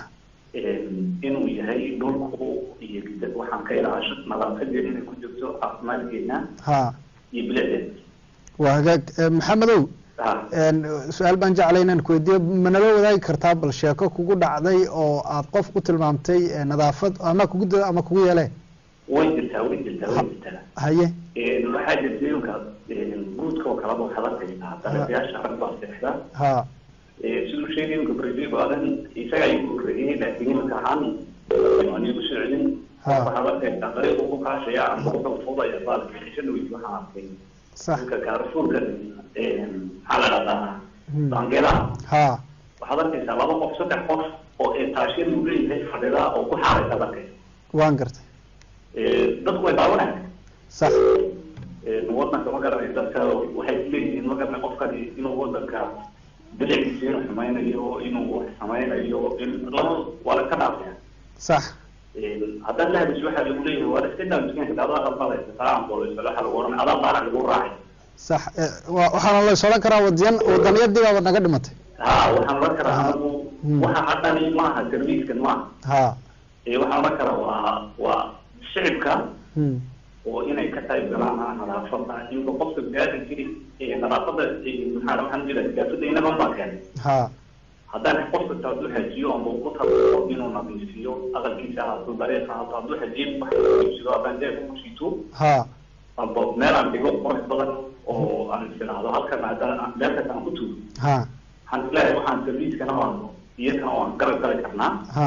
inuu yahay dhulku iyo gida- waxaan ka ilaasho nadaafadeena inay ku jirto caafimaadkeena ha iyo biladeena waa hagaag Eh, maxamedow ha een, su-aal baan jeclay inaan ku weydiiyo ma nala wadaagi kartaa bal sheeko kugu dhacday oo aad qof ku tilmaamtay eh, nadaafad ama kugu dada ama kugu yeele way jirtaa way jirtaa way jirtaa haye waxaa jirta iminka guudka oo kaleba waxaad arkaysaa darajayaasha rag baa seexda ha siduu sheegay iminka brasiil aadan isaga ayuu ku korreeyey laakiin iminka ahaan anigu socdin Ha. waxaad arkaysaa dariiqu ku kaashaya ama wuxuu fudaya baalka xishada weyd waxaan arkay sax iminka kaarfuurka maxaa la dhahdaa Hmm. baangeelaha ha waxaad arkaysaa laba qof saddex qof oo eetaashiyada uu leeyahay fadhida oo ku xaaraysa arkaysa waan gartay dadku way daawanayaan sax wadanka ma garanay dadka waxay kuleeyihiin ma garanay qofkani inuu wadanka bilicdiisa inuu xumaynayo inuu wax samaynayo in laba waa la ka dhaafaya sax haddaad la hadisho waxaa lagu leeyahay waa iska daa miskiinka adaa qalbalaysa salaan booleysa waxaa lagu oranay adaa baara lagu raacay sax Eh, waa- waxaana la is odhan karaa wadiyan wadaniyadii baaba naga dhimatay ha waxaan oran karaa anagu Hmm. waxa haddani maaha serviiskan maaha ha Eh, waxaan oran karaa waa waa shicibka Hmm. oo inay ka qayb galaan nadaafada inka qofka biniaadamkii ee nadaafada ee maxaa waxaan jira siyaasada inagan baa keenay ha haddaan qof kasta hadduu xajiyo ama uu ku tabaco inuu nadiifiyo aqalkiisa ahaato dariiqa ahaato hadduu xajiyo wax iibsado haddaan jeebka ku siito ha amba meel aan dhigo qurux badan oo aan isiraahdo halkan haddaan meel kasta aan ku tuuro ha waxaan isleeyahay waxaan serviiskana waan iyakana waan garab gali karnaa ha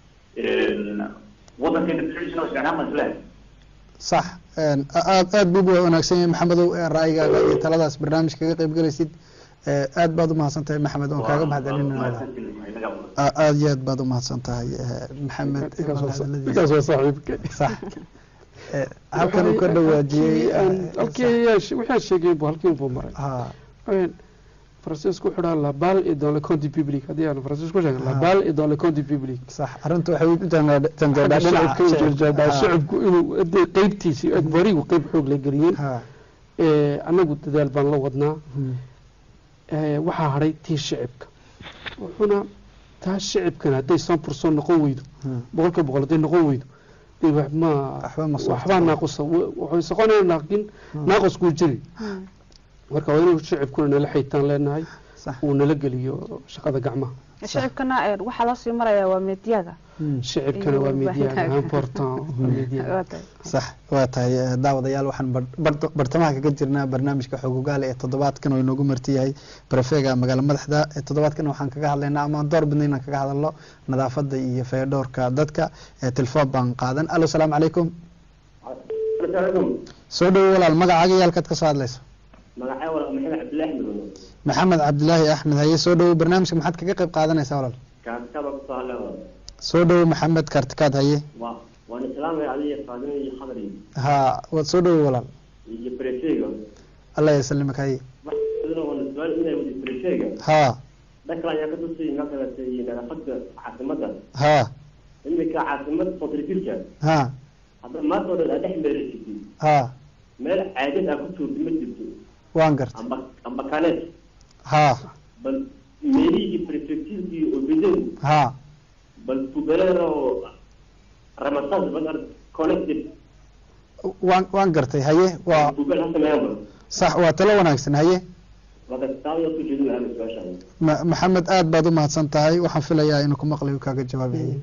wadankeena bixisna isticmaal baan isleeyahay sax Een, a- aad aad buu u wanaagsan yahay maxamedow ee ra'yigaaga iyo taladaas barnaamij kaga qayb galaysid Eh, aad baad u mahadsan tahay maxamed waan kaaga mahadcelinayna A- aad iyo aad baad u mahadsan tahay eh, maxamed ninkaas waa sa- hadaladiisa. ninkaas waa saaxiibka sax Eh, halkan uu ka dhawaajiyey Halkii aan- eh, halkii ayaa she- wixii aan sheegay buu halkii buu maray ha Een, faransiisku wuxuu dhaha la balle est dans le compte du public haddii aan faransiisku sheegay la Ah. balle est dans le compte du public sax arrintu waxay u janjeedhaa Xagga shacabka u jeedaa Ha. shacabku inuu hadday qeybtiisii barigu qeyb xoog la geliyeen ha Ee, annagu dadaal baan la wadnaa Hmm. Ee, waxaa hadhay tii shicibka wuxuuna taa shicibkana hadday san purson noqon weydo Hmm. boqolkiiba boqol hadday noqon weydo dee wax ma Waxba ma soo waxbaa tago. naaqusa waxay soqonayaan laakiin naaqusku jiri marka waa inuu shicibkuna nala xaytaan leenahay sax uu nala geliyo shaqada gacmaha shicibkana een, waxaa loo sii marayaa waa meediyaga Hmm. shicibkana waa mediaga important waa mediaga Waa tahay. sax waa tahay eh, daawadayaal waxaan bar- bar- bartamaha kaga jirnaa barnaamijka xogogaale ee toddobaadkan oo inoogu marti yahay barefeega magaalo madaxda ee toddobaadkan waxaan kaga hadlaynaa ama aan door bidna inaan kaga hadalno nadaafada iyo feedhoorka dadka ee telefoon baan qaadan alo salaamu calaykum asalaamu soo dhowo walaal magacaaga iyo halkaad ka soo hadlayso magacaa walaal maxamed cabdillaahi madoono maxamed cabdilaahi axmed haye soo dhowo barnaamijka maxaad kaga qayb qaadanaysaa walaal kaartaba kusoo hadlay walaal soo dhowo maxamed kartikaad haye waa waan islaamaya adiga faadimo iyo khadar iyo ha waad soo dhowo walaal iyo brefega allah yasalimak haye waxaadana waan su-aal inay wadi brefega ha dhanka ayaa ka tusay makalata iyo nadaafada caasimada ha iminka caasimada sotrifilka ha hadda maanta oo dhan aa dhex meerasitid ha meel caadad aa ku joogta ma jirto waan gartay amba amba kaneet ha bal meelihii prefecturkii obedeen ha bal tugalada oo ramasaas bal ar connected waan waan gartay haye waa tugal ha sameeyaan bal sax waa talo wanaagsan haye wada taawada ku jeedin lahaa su-aashaan Ma- maxamed aad baad u mahadsan tahay waxaan filayaa inuu ku maqlayo kaaga jawaabi haye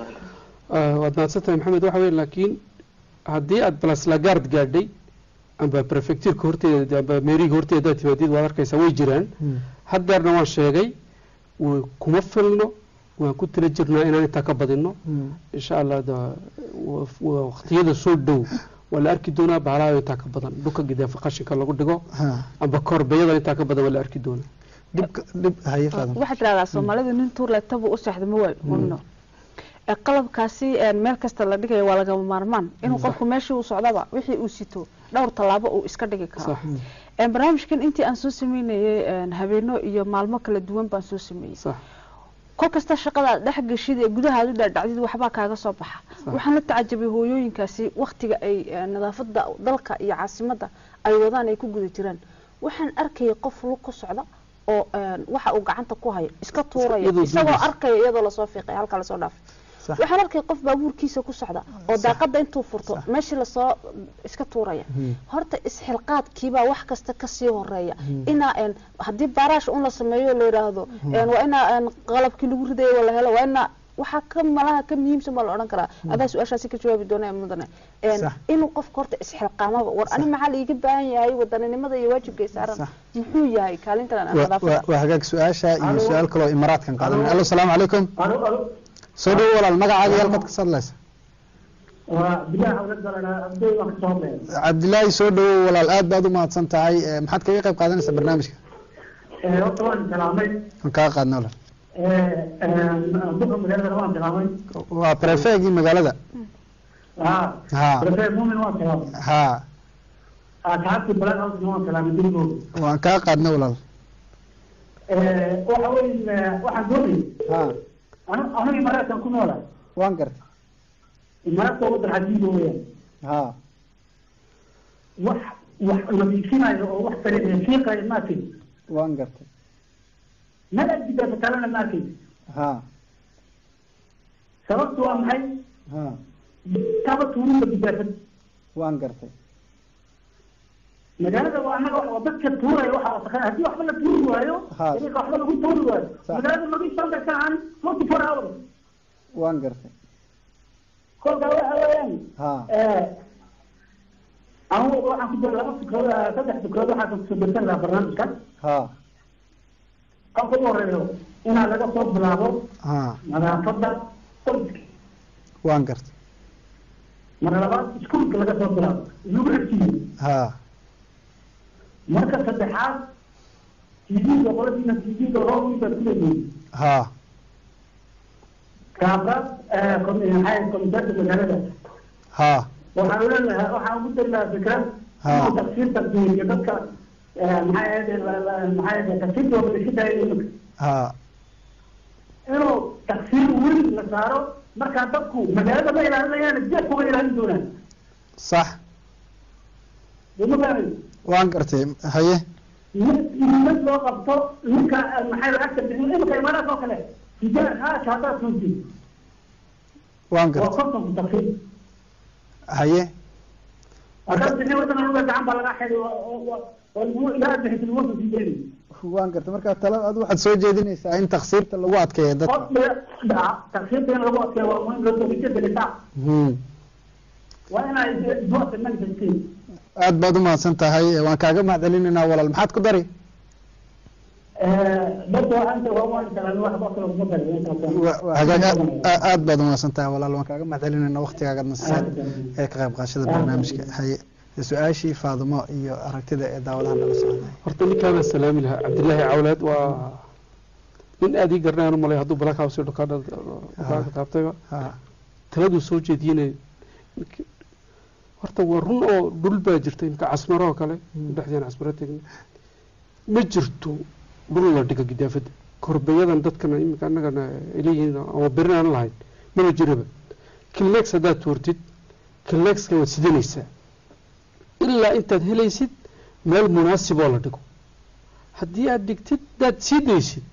waad mahadsan tahay maxamed waxa weye laakiin haddii aad balaslagaard gaadhay amba prefecturka horteeda amba meeriga horteeda hadaad timaadid waad arkaysaa way jiraan haddeerna waan sheegay way kuma filno waan ku tila jirnaa inaan intaa ka badino insha allah da- wa- wa- waqtiyada soo dhow waa la arki doonaa baalaha intaa ka badan dhulka gidaafa qashinka lagu dhigo ha amba korbeeyada intaa ka badan waa la arki doonaa dhibka dhib haye faadam waxaad tirahdaa soomaalida nin tuur leegtaba u seexda ma waayo hunno ee qalabkaasi ee meel kasta la dhigayo waa lagama maarmaan inuu qofku meeshii uu socdaba wixii uu sito dhowr tallaabo uu iska dhigi karo sax Een, barnaamijkan intii aan soo sameynayay een, habeeno iyo maalmo kala duwan baan soo sameeyey sax kol kasta shaqadaad dhex geshid ee gudahaad u dhaadhacdid waxbaa kaaga soo baxa waxaan la tacajabay hooyooyinkaasi waktiga ay eh, nadaafada dalka iyo caasimadda ay wadaan ay ku guda jiraan waxaan arkayay qof lug ku socda oo een, waxa uu gacanta ku hayo iska tuuraya iyadoo isagoo duubaysa. arkaya iyadoo lasoo fiiqay halka lasoo dhaafay Sax. waxaan arkay qof baabuurkiisa ku socda oo daaqada intuu furto meeshii lasoo iska tuuraya horta isxilqaadkiibaa wax kasta kasii horeeya inaa een, haddii baaraash un la sameeyo la yidhaahdo een, waa inaa een, qalabkii lagu ridayo la helo waa inaa waxaa ka malaha ka muhiimsan baa la odhan karaa adaa su-aashaasi ka jawaabi doona ee mudane Een, Sax. inuu qofka horta isxilqaamaba war ani maxaa laiga baahan yahay wadaninimada iyo waajibkay saaran Sax. muxuu yahay kaalintan aan Wa- wa- nadaafada waa hagaag su-aasha iyo su-aal kaloo imaraadkan qaadanay allo salaamu calaykum alo alo soo dhowo walaal magacaaga iyo halkaad ka soo hadlaysa waa bilaha awlad balana abday wax soo hadlaya cabdilaahi soo dhowo walaal aad baad u mahadsan tahay Eh, maxaad kaga qayb qaadanaysaa barnaamijka ee horta waan salaamay waan kaga qaadna walaal ee buka magaalada waan salaamay waa prefegii magaalada ha ha prefect muumin waan salaamay ha asxaabtii balan house waan salaamay dirigooda waan kaga qaadna walaal ee waxa weeye waxaan doonayay ha anu aniga imaaraadkan ku noolaa waan gartay imaaraadka waddan xajiiba weeyaan ha wax wax nadiifinayo oo wax kale fiiqayo ma arkay waan gartay meel agdidaasa kalena ma arkay ha sababtu waa maxay ha kaba tuurinta bidaafad waan gartay magaalada waa annaga waa dadka tuuraya waxa wasakha haddii waxba la tuuri waayo Ha. dariiqa waxba lagu tuuri waayo Sax. magaalada nadiifsan bay ka ahaan forty four hours waan gartay kolkaa waxa weeyaan ha anigu waxaan ku jira laba fikrood ah, saddex fikrood waxaa kasoo bersan lahaa barnaamijka ha qofka ugu horeeyo inaa laga soo bilaabo ha nadaafadda qoyska waan gartay marka labaad iskuulka laga soo bilaabo lagu xigsiiyo ha marka saddexaad tv-ga qoladiina tv-ga roobinka kuleeyihiin ha kaabraad maxay komitaanka magaalada ha waxaan leenahay waxaan ugu dari lahaa fikrad Ha. inuu tafsiirta siiyo dadka eh, maxay ahayd maxay ahayd tafsiirta waa bixintahay iminka ha inuu tafsiir weyn la saaro markaa dadku magaalada ma ilaalinayaan jeefkuba ilaalin doonaan sax dema fahmay waan gartay haye mid loo qabto ninka eh, maxay lacagta bixin iminka imaanaas oo kale tijaa haasha haddaad tuuti waan waa gartay kontonku tafsiir haye haddaad bixin wadana luga gacan baa laga xidi ilaa bixinti lagu sii jeedi waan gartay marka talo ad waxaad soo jeedinaysaa in taksiirta lagu adkeeyo dadka tafsiirta in lagu adkeeyo waa muhiim loo soo gelisaa Hmm. waa inay duwata manifestiin aad baad u mahadsan tahay waan kaaga mahad celinaynaa walaal maxaad ku dari dadka waxaan waa waan salaamay wax ba kale kuma darin hagaag aad aad baad umahadsan tahay walaal waan kaaga mahadcelinayna waktigaagadna sisaad ee ka qayb qaadashada barnaamijka haye su-aashii faadimo iyo aragtida ee daawadaha nala socday horta ninkaana salaami lahaa cabdilaahi cawleed waa nin aad ii garanayaan u malay hadduu black house iyo dhukaadha dhukaanka taabtayba ha taladuu soo jeediyinay horta waa run oo dhul baa jirta imka casmaro oo kale dhexdeen casmaro tegna ma jirto dhul la dhiga gidaafada korbeyadan dadkana iminka annagana ay leeyihiin ama berin aan lahayn mana jiraba kilex haddaad tuurtid kilexka waad sidanaysaa ilaa intaad helaysid meel munaasiboo la dhigo haddii aad dhigtid haddaad sii daysid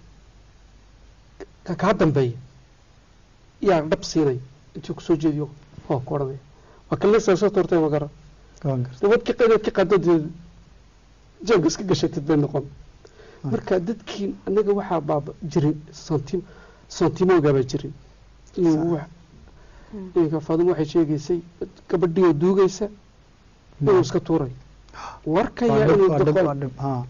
ka kaa dambeeya yaa dhab siinay intuu kusoo jeediyo oo ku odhanaya waa kilexaa soo tuurtay magara waan gartay dabad ka qeyd ka qaadad jeebka iska gashatid bay noqon marka dadkii anaga waxaa baaba jirin santim santimooga baa jirin inuu wax iminka faadimo waxay sheegaysay gabadhii oo duugaysa inuu iska tuuray warkaya waa dhib inuu waa dhib doqol waa dhib ha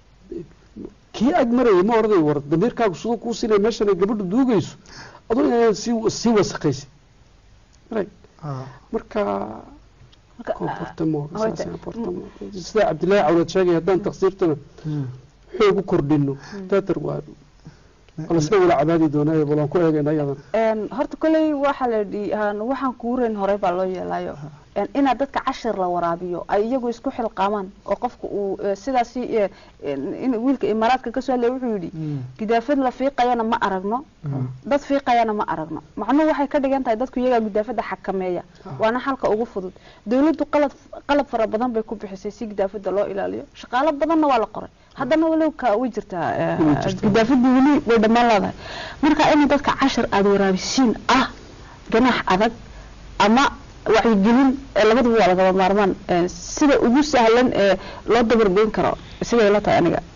kii ag marayay ma orday war damiirkaagu siduu kuu sinay meeshan ay gabadhu duugayso aduu inaan sii sii wasaqaysid Right. ha marka Marka, comportement ah, saas wayta- comportement sida cabdillaahi cawlad sheegay haddaan taqsiirtana Hmm. xoog u kordhino daatar waa lasna wala cabaadi doonaayo bal waan ku eegayna ayadan Een, horta kolley waxaa la yidhi aan- waxaan kuurayn horey baa loo yeelayo Een, inaad dadka cashir la waraabiyo ay iyagu isku xilqaamaan oo qofka uu eh, sidaasi eh, een, in wiilka imaaraadka kasoo hadlaya wuxuu yidhi Hmm. gidaafad la fiiqayana ma aragno dad fiiqayana ma aragno macnuhu waxay ka dhigan tahay dadku iyagaa gidaafada xakameeya waana xalka ugu fudud dowladdu qalad qalab fara badan bay ku bixisay si gidaafada loo ilaaliyo shaqaalo badanna waa la qoray haddana walow ka way jirtaa eh, Way jirtaa. gidaafadii weli way dhammaan leedahay marka in dadka cashir aada waraabisiin ah ganaax adag ama wacyigelin eh, labaduba waa lagaba maarmaan Eh, sida ugu sahlan ee loo dabargoyn karo siday la tahay aniga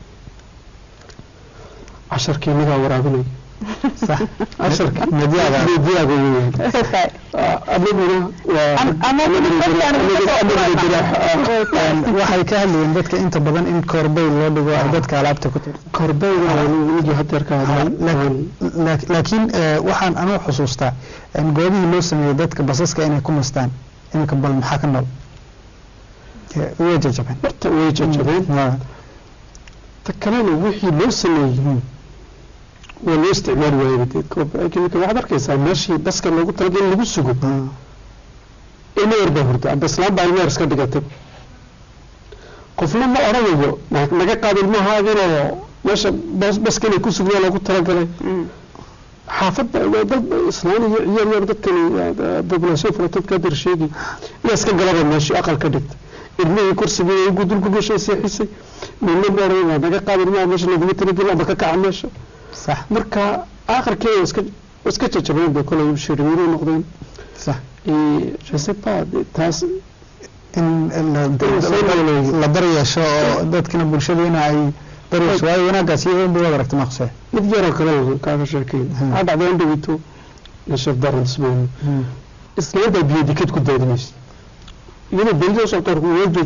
casharkii inagaa waraabinay sax casharka Medyaaga. medyaaga weeyaan anaguna waa Am- ama Een, waxay ka hadlayeen dadka inta badan in koorbey loo dhigo ay dadka alaabta ku tirsan korbeyda wigi hadeer ka hadlay Laak- laak- laakiin eh, waxaan anuu xusuustaa in goobihii loo sameeyey dadka basaska inay ku nastaan iminka bal maxaa ka nool Eh, way jajabeen horta way jajabeen Ha, ta kalena wixii loo sameeyey waa loo isticmaali waayay dee koob- iminka waxaad arkaysaa meeshii baska loogu talagalay in lagu sugo ha, imeer baa hurda amba islaan baa imeer iska dhigatay qofna ma odhanayo na- naga qaad ilmahaaginoo meesha bas baska inay ku sugyaa loogu talagalay xaafadda waa dad islaan iyo ciyaar yar dadkani population fara dadka dar sheegi yaa iska galaba meeshii aqal ka dhigta ilmihii kursigii ugu dulku gashay seexisay nina ma odhanay waa naga qaad ilmaha meesha laguma talagelin amba ka kaca meesha sax marka aakhirkeeda iska iska jajabeen bay kolay shirmiino noqdeen sax je sais pas de- taas in la- la- la daryeesho oo dadkina bulshadeena ay daryeesho waayo wanaaggaas iyo weyn bay wada aragta maqsee mid yaroo kale kaaga sheekeyn Hmm. waxaa dhacday in dhawito nashaf daran ismaan islaanta biyo dikad ku daadinaysa iyadoo belido soctor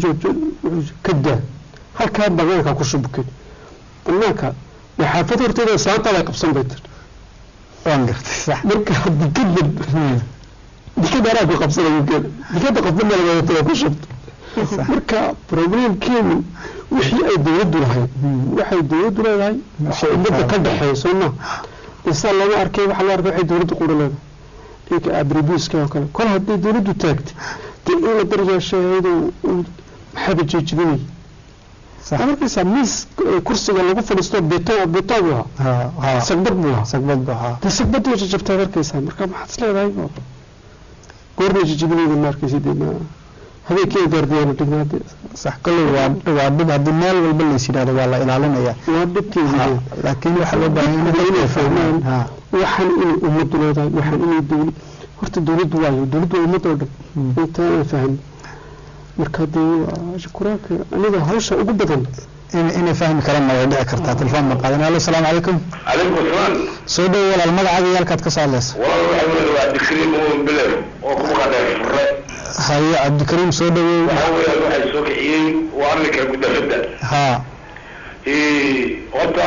ka daa halkaa banaanka ku shubkay banaanka waa xaafad horteeda islaanta bay qabsan bay tiri waan gartay sax marka dikada dikada anaa ku qabsanayo geeda dikada qofba meel wadatada ku shubto sax marka problemkeenu wixii ay dowladdu lahayd waxay dowladdu leedahay waxay ummadda ka dhexeeyso ma isaa lama arkay waxa la arkay waxay dowladdu qura leedahay inka abribuska oo kale kol haddii dowladdu taagtay dee in la daryeesho iyadoo maxaaba jeejibinay sax markaysaa miis eh, kursiga lagu fadhiisto beto beto buu ahaa ha ha sagbad buu ahaa sagbad buu ahaa dee sagbad way jajabtaad arkaysaa marka maxaad is leedahay goornay jajabinayda ma arkaysa dee ma habeenkii gaardiyaana dhignaa dee sax kolley waa waa dhib haddii meel walba lays yidhahdo waa la ilaalinaya waa dhibkeeda Ha, laakiin waxaa loo baahan in Dadka inay fahmaan. ha waxaan inay ummaddu leedahay waxaan inay dowlad horta dowladdu waayo dowladdu waa ummadda oo dhan inta aan fahmin marka dee waa shukuraanka aniga hawsha ugu badan in- inay fahmi karaan way dhici kartaa telefoon ma qaadan alo asalaamu calaykum عليكم السلام soo dhow walaal magacaaga iyo halkaad ka soo hadlaysa والله أول واحد كريم وبلر وكم قاعد فرق haye cabdikariim soo dhowow أول واحد سوق عيين وأنا كان قد فدا ha horta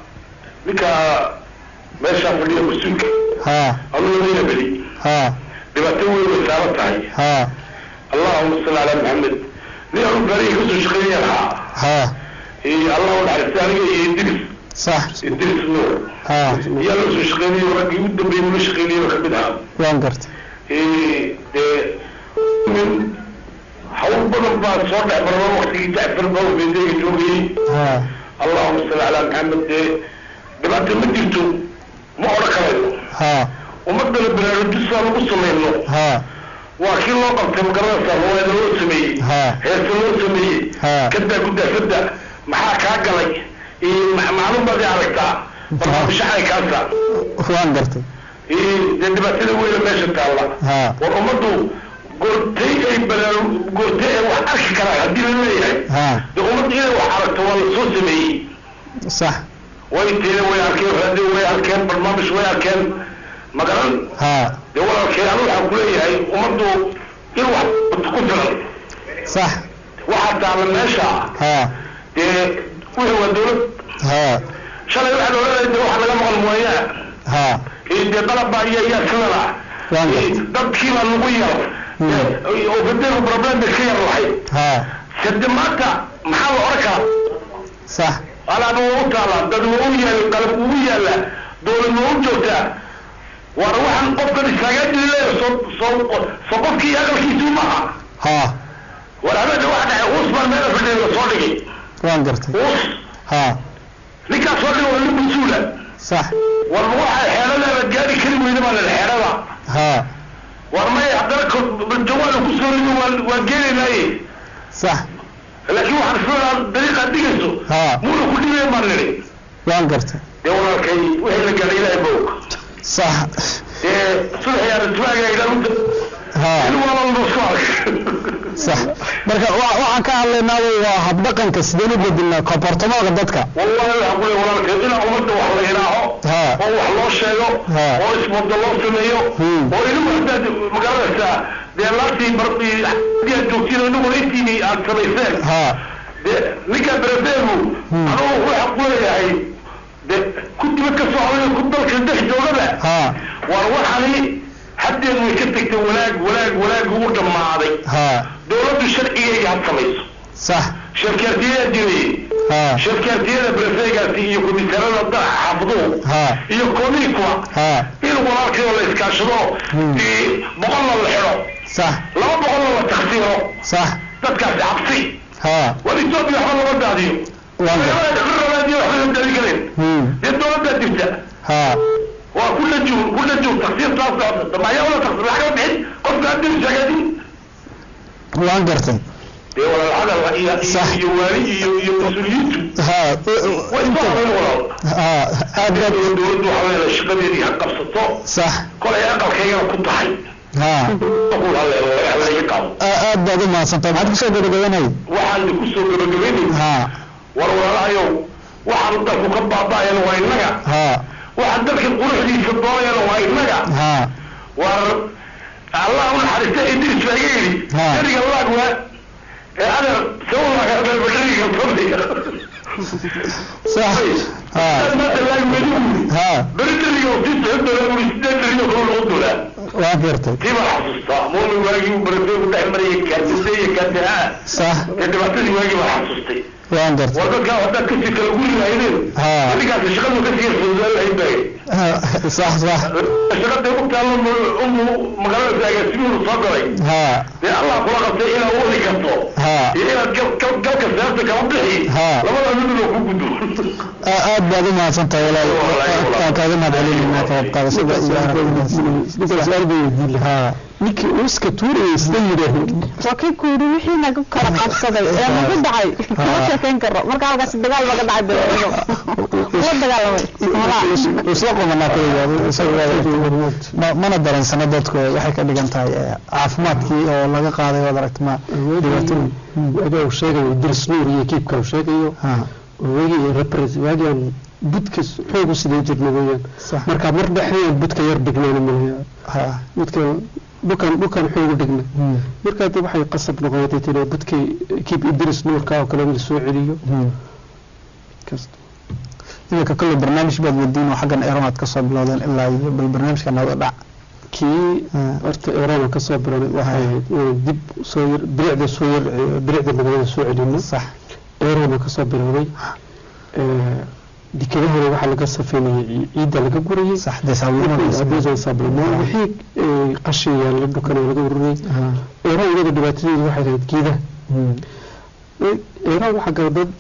ninka meeshaa fadhiya mas-uulka ha anuu lamina beli ha dhibaato weyn bay saaran tahay ha allahuma salli calaa maxamed nin anu baariga kasoo shaqeynaya lahaa ha allah u naxariista aniga iyo idris sax idris nuur ha iyaa loo soo shaqeynayo raggii u dambeeyey ula shaqeynayaba kamid ahaa waan garta dee nin hawl badan baa soo dhex marma waktigii jacfar bawfedeega joogayey ha allahuma salli calaa maxamed dee dhibaata ma jirto ma odhan karayno ha ummadana baraarujisaan ugu samayno ha waa kii loo qabtay magaranaysa ruwaayada loo sameeyey Ha. heesa loo sameeyey Ha. kadaa gudaafada maxaa kaa galay iyo ma- maalin baad i aragtaa barnaamijhaxay kaasa waan gartay dee dhibaatada weyna meesha taalla ha war ummaddu goortay ay baraaru goortay ay wax arki karaan haddii la leeyahay ha dee ummadda inay wax aragto waa la soo sameeyey sax way teeda way arkeen raadi way arkeen barnaamij way arkeen magaran ha dee walaalkeen anu waxaan kuleeyahay ummaddu in wax ku filan sax waxaa taala meesha ha dee wixii waa dawlad ha shalay waxaan oranaya dee waxaa laga maqan mooyaa ha iyo dee dalabaa iyo yaa sidana Waan gartay. dadkii baa lagu yar oo fadeeku problem bay ka yar lahayd ha sade maanta maxaa la oran karaa sax alaaba waa u taala dad waa u yaala qalab ugu yaala dawlad waa u joogtaa war waxaan qofkan istaagaajiri leeya soo soo soo qofkii aqalkiisu maaha ha war habeenka waxa dhacay uus baan meel fadhiya la soo dhigay waan gartay uus ha ninkaas soo dhigay waa nin mas-uula sax war waxa xeeladaada gaari kari weyda baa la xeelada ha war may haddana jawaala ku soo rido waa waa geenaynaaye sax laakiin waxaan filayaa dariiqaad dhigayso ha muuna ku dhibayn baan nidhi waan gartay dee walaalkay wixii la gaadhay ilaahay bog sax dee subaxyaa ismaaga ilaalinta ha in wala nusuak sax marka wa- waxaan ka hadlaynaa waa habdhaqanka sideen u bedelnaa comportamaadka dadka wallahi waxaan ku leeyahay walaalkay inaa ummadda wax la ilaaho ha oo wax loo sheego Ha. oo isbadda loo sameeyo Hmm. oo inagu haddaad magaranaysaa dee laantii bardi hadiyaad joogtiin inaguna intiini aad samayseen ha dee ninka berebeegu Hmm. anugu waxaan ku leeyahay dee ku dibad ka socday ku dalka dhex joogaba ha war waxani haddeed way ka tegtay wanaag wanaag wanaag ugu dhammaaday ha dawladdu sharcigayga had samayso sax shirkaartiyadaa jiray ha shirkaartiyada berebeegaasi iyo komisarada daraxa xaafaduhu ha iyo komiikwa ha in walaalkayoo la iskaashado Hmm. dee boqolna la xidho sax laba boqolna la taksiiro sax dadkaasi cabsi ha war etoobiya waxba lama daadiyo waan gartay rabaadiyo waxba lama daadin karayn Hmm. dee dawladdaa jirta ha waa ku lajuun ku lajuun taksiir taas socota dambayaa wala taksiir lacag bixin qofka haddii shagaadin waan gartay dee walaal hadal iyo Sax. iyo waali iyo iyo mas-uuliyiintu ha way isku habayn walaal ha aad baad dawladdu waxaa leedahay shaqadeedii ha qabsato sax kolay aqalkaygana ku tahay ha aqul haleelo laga hadlaya qaabo a- aad baad u mahadsantahay maxaad kusoo gabagabanay waxaan ku soo gabagabaynay ha war walaalahayow waxaan dalku ka baaba'ayana waa innaga ha waxaan dalka quruxdiisa doonayana waa innaga ha war allah u naxariista idris baa iga yidhi Ha. eriga laagwa ee adeer sawlaagadabakariga fadhiya sax ha maanta laagwedi uri ha beritariga si socodoola uri sideed dariyo kalo lagu doolaa waan gartay tii baan xasuustaa muumin waagii uu barafeegu dhex marayay kaadise iyo kaadahaa sax ee dhibaatadii waagii baan xasuustay waan gartay war dadkaa haddaad kasii kala guri lahaydeen Ha. adigaasi shaqadu kasii yarfududaan lahayd bay Ha, sax sax shaqada u taalo umu magaalada agaasimuhu soo galay ha dee allah kula qabtay inaad u wadi karto ha iyo inaad gal- gal- galka seefta kala bixi Ha. labada midna ku gudbo a- aad baad u mahadsantahay walaal waan kaaga mahadcelinaynaa ka qayb qaadashada iyo ha ninkii uuska tuurayay sida yidhaaheen waa kii ku yidhi wixii naga kala qabsaday ee nagu dhacay kuma sheekayn karo marka halkaas dagaal baga dhacay beero la dagaalamay malaha isla qumanaa kaliya isaga ma- mana dareensana dadku waxay ka dhigan tahay eh, caafimaadkii oo laga qaaday waad aragti ma dhibaatooyin wagaa uu sheegayo idris nuur iyo kiibka uu sheegayo ha waagii repres waagaan budka xoog u sidee jirna weeyaan sax marka mar dhexdeen budka yar dhignayna malaha ha budka dhukan dhukan xoog u dhigna Hmm. markaa dib waxay qasab noqotay tiri budkay kiib idris nuurka oo kale in la soo celiyo Hmm. kasta iminka kolley barnaamij baad wadiin oo xaggan eron aad kasoo bilowdeen ilaa iyo bal barnaamijka nabada dhac kii horta eeraan ka soo bilownay waxay ahayd inaan dib soo yar bilicda soo yar bilicda magaalada soo celino sax eeraan ka soo bilowday dekedahana waxaa laga safeynayay ciidda laga gurayay sax desaabulmada sablamo wixii qashin yaalla dhulkana laga ururiyay eeraan iyada dhibaatadeedu waxay ahayd geedaha eeraan waxaa gala dad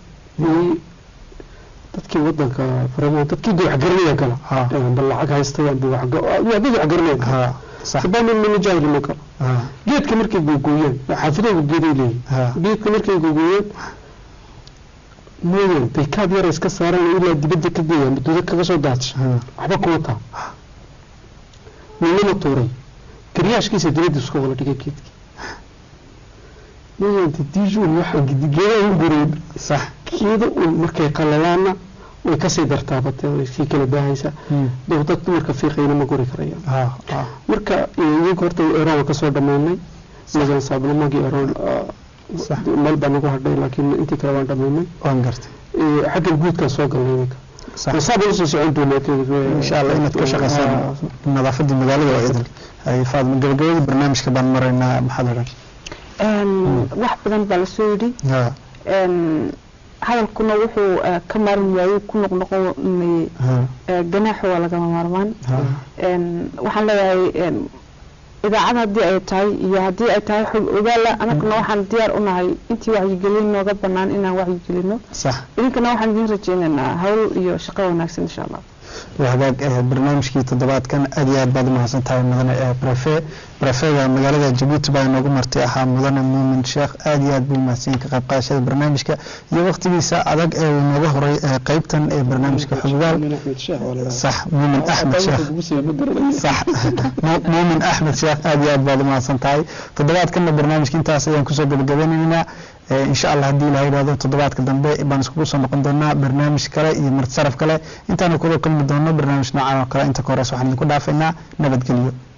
dadkii wadanka faramo dadkii de wax garanaya gala bal lacag haystayaan bu wax dad wax garanaya gala sabana mina jaahili ma gala geedka markay googooyaan xaafidooda geeday leeyihin geedka markay googooyaan mooyaan baykaad yara iska saaran ilaa dibadda ka geeyaan duda kaga soo daadsha waxba kuma taa ninama tuuray garyaashkiisa dibadda isku wala dhigay geedkii mooyaan dijuun waxaan geedaha u gureen sax geeda un markay qalalaana way kasii dartaabate way sii kala baahaysaa dad dumarka fiiqayna ma guri karayaan marka iyaga horta eraan kasoo dhamaynay magan saablamagii eraan meel baa nagu hadhay laakiin intii kale waan dhamaynay waan gartay xaggan guudkaan soo galnay iminka saaba usoo socon doonaa insha allah inaad ka shaqaysaan nadaafadii magaalada waa idil ay faadma gabagabadii barnaamijka baan maraynaa maxaad odhan wax badan baa lasoo yidhi hadalkuna wuxuu ka maarin waayey ku noqnoqonayay ganaaxu waa lagama maarmaan waxaan leeyahay idaacad haddii ay tahay iyo haddii ay tahay xog ogaala anaguna waxaan diyaar u nahay intii wacyigelin nooga banaan inaan wacyigelino idinkana waxaan idiin rajeynaynaa hawl iyo shaqo wanaagsan insha allah hagaag barnaamijkii toddobaadkan aad iyo aad baad umahadsan tahay mudane brefe brefega magaalada jabuuti baa inoogu martay ahaa mudane muumin sheekh aad iyo aad buu mahadsan ka qayb qaadashada barnaamijka iyo waqtigiisa adag ee uu nooga horay qeybtan ee barnaamijka xoggaal sax muumin axmed sheekh sax muumin axmed sheekh aad iyo aad baad umahadsan tahay toddobaadkanna barnaamijka intaas ayaan kusoo gabagabeynaynaa insha allah haddii ilaha yidhahdo toddobaadka dambe baan iskugu soo noqon doonaa barnaamij kale iyo martisaraf kale intaanu kula kulmi doono barnaamij noocan oo kale inta ka horeys waxaan idinku dhaafaynaa nabadgelyo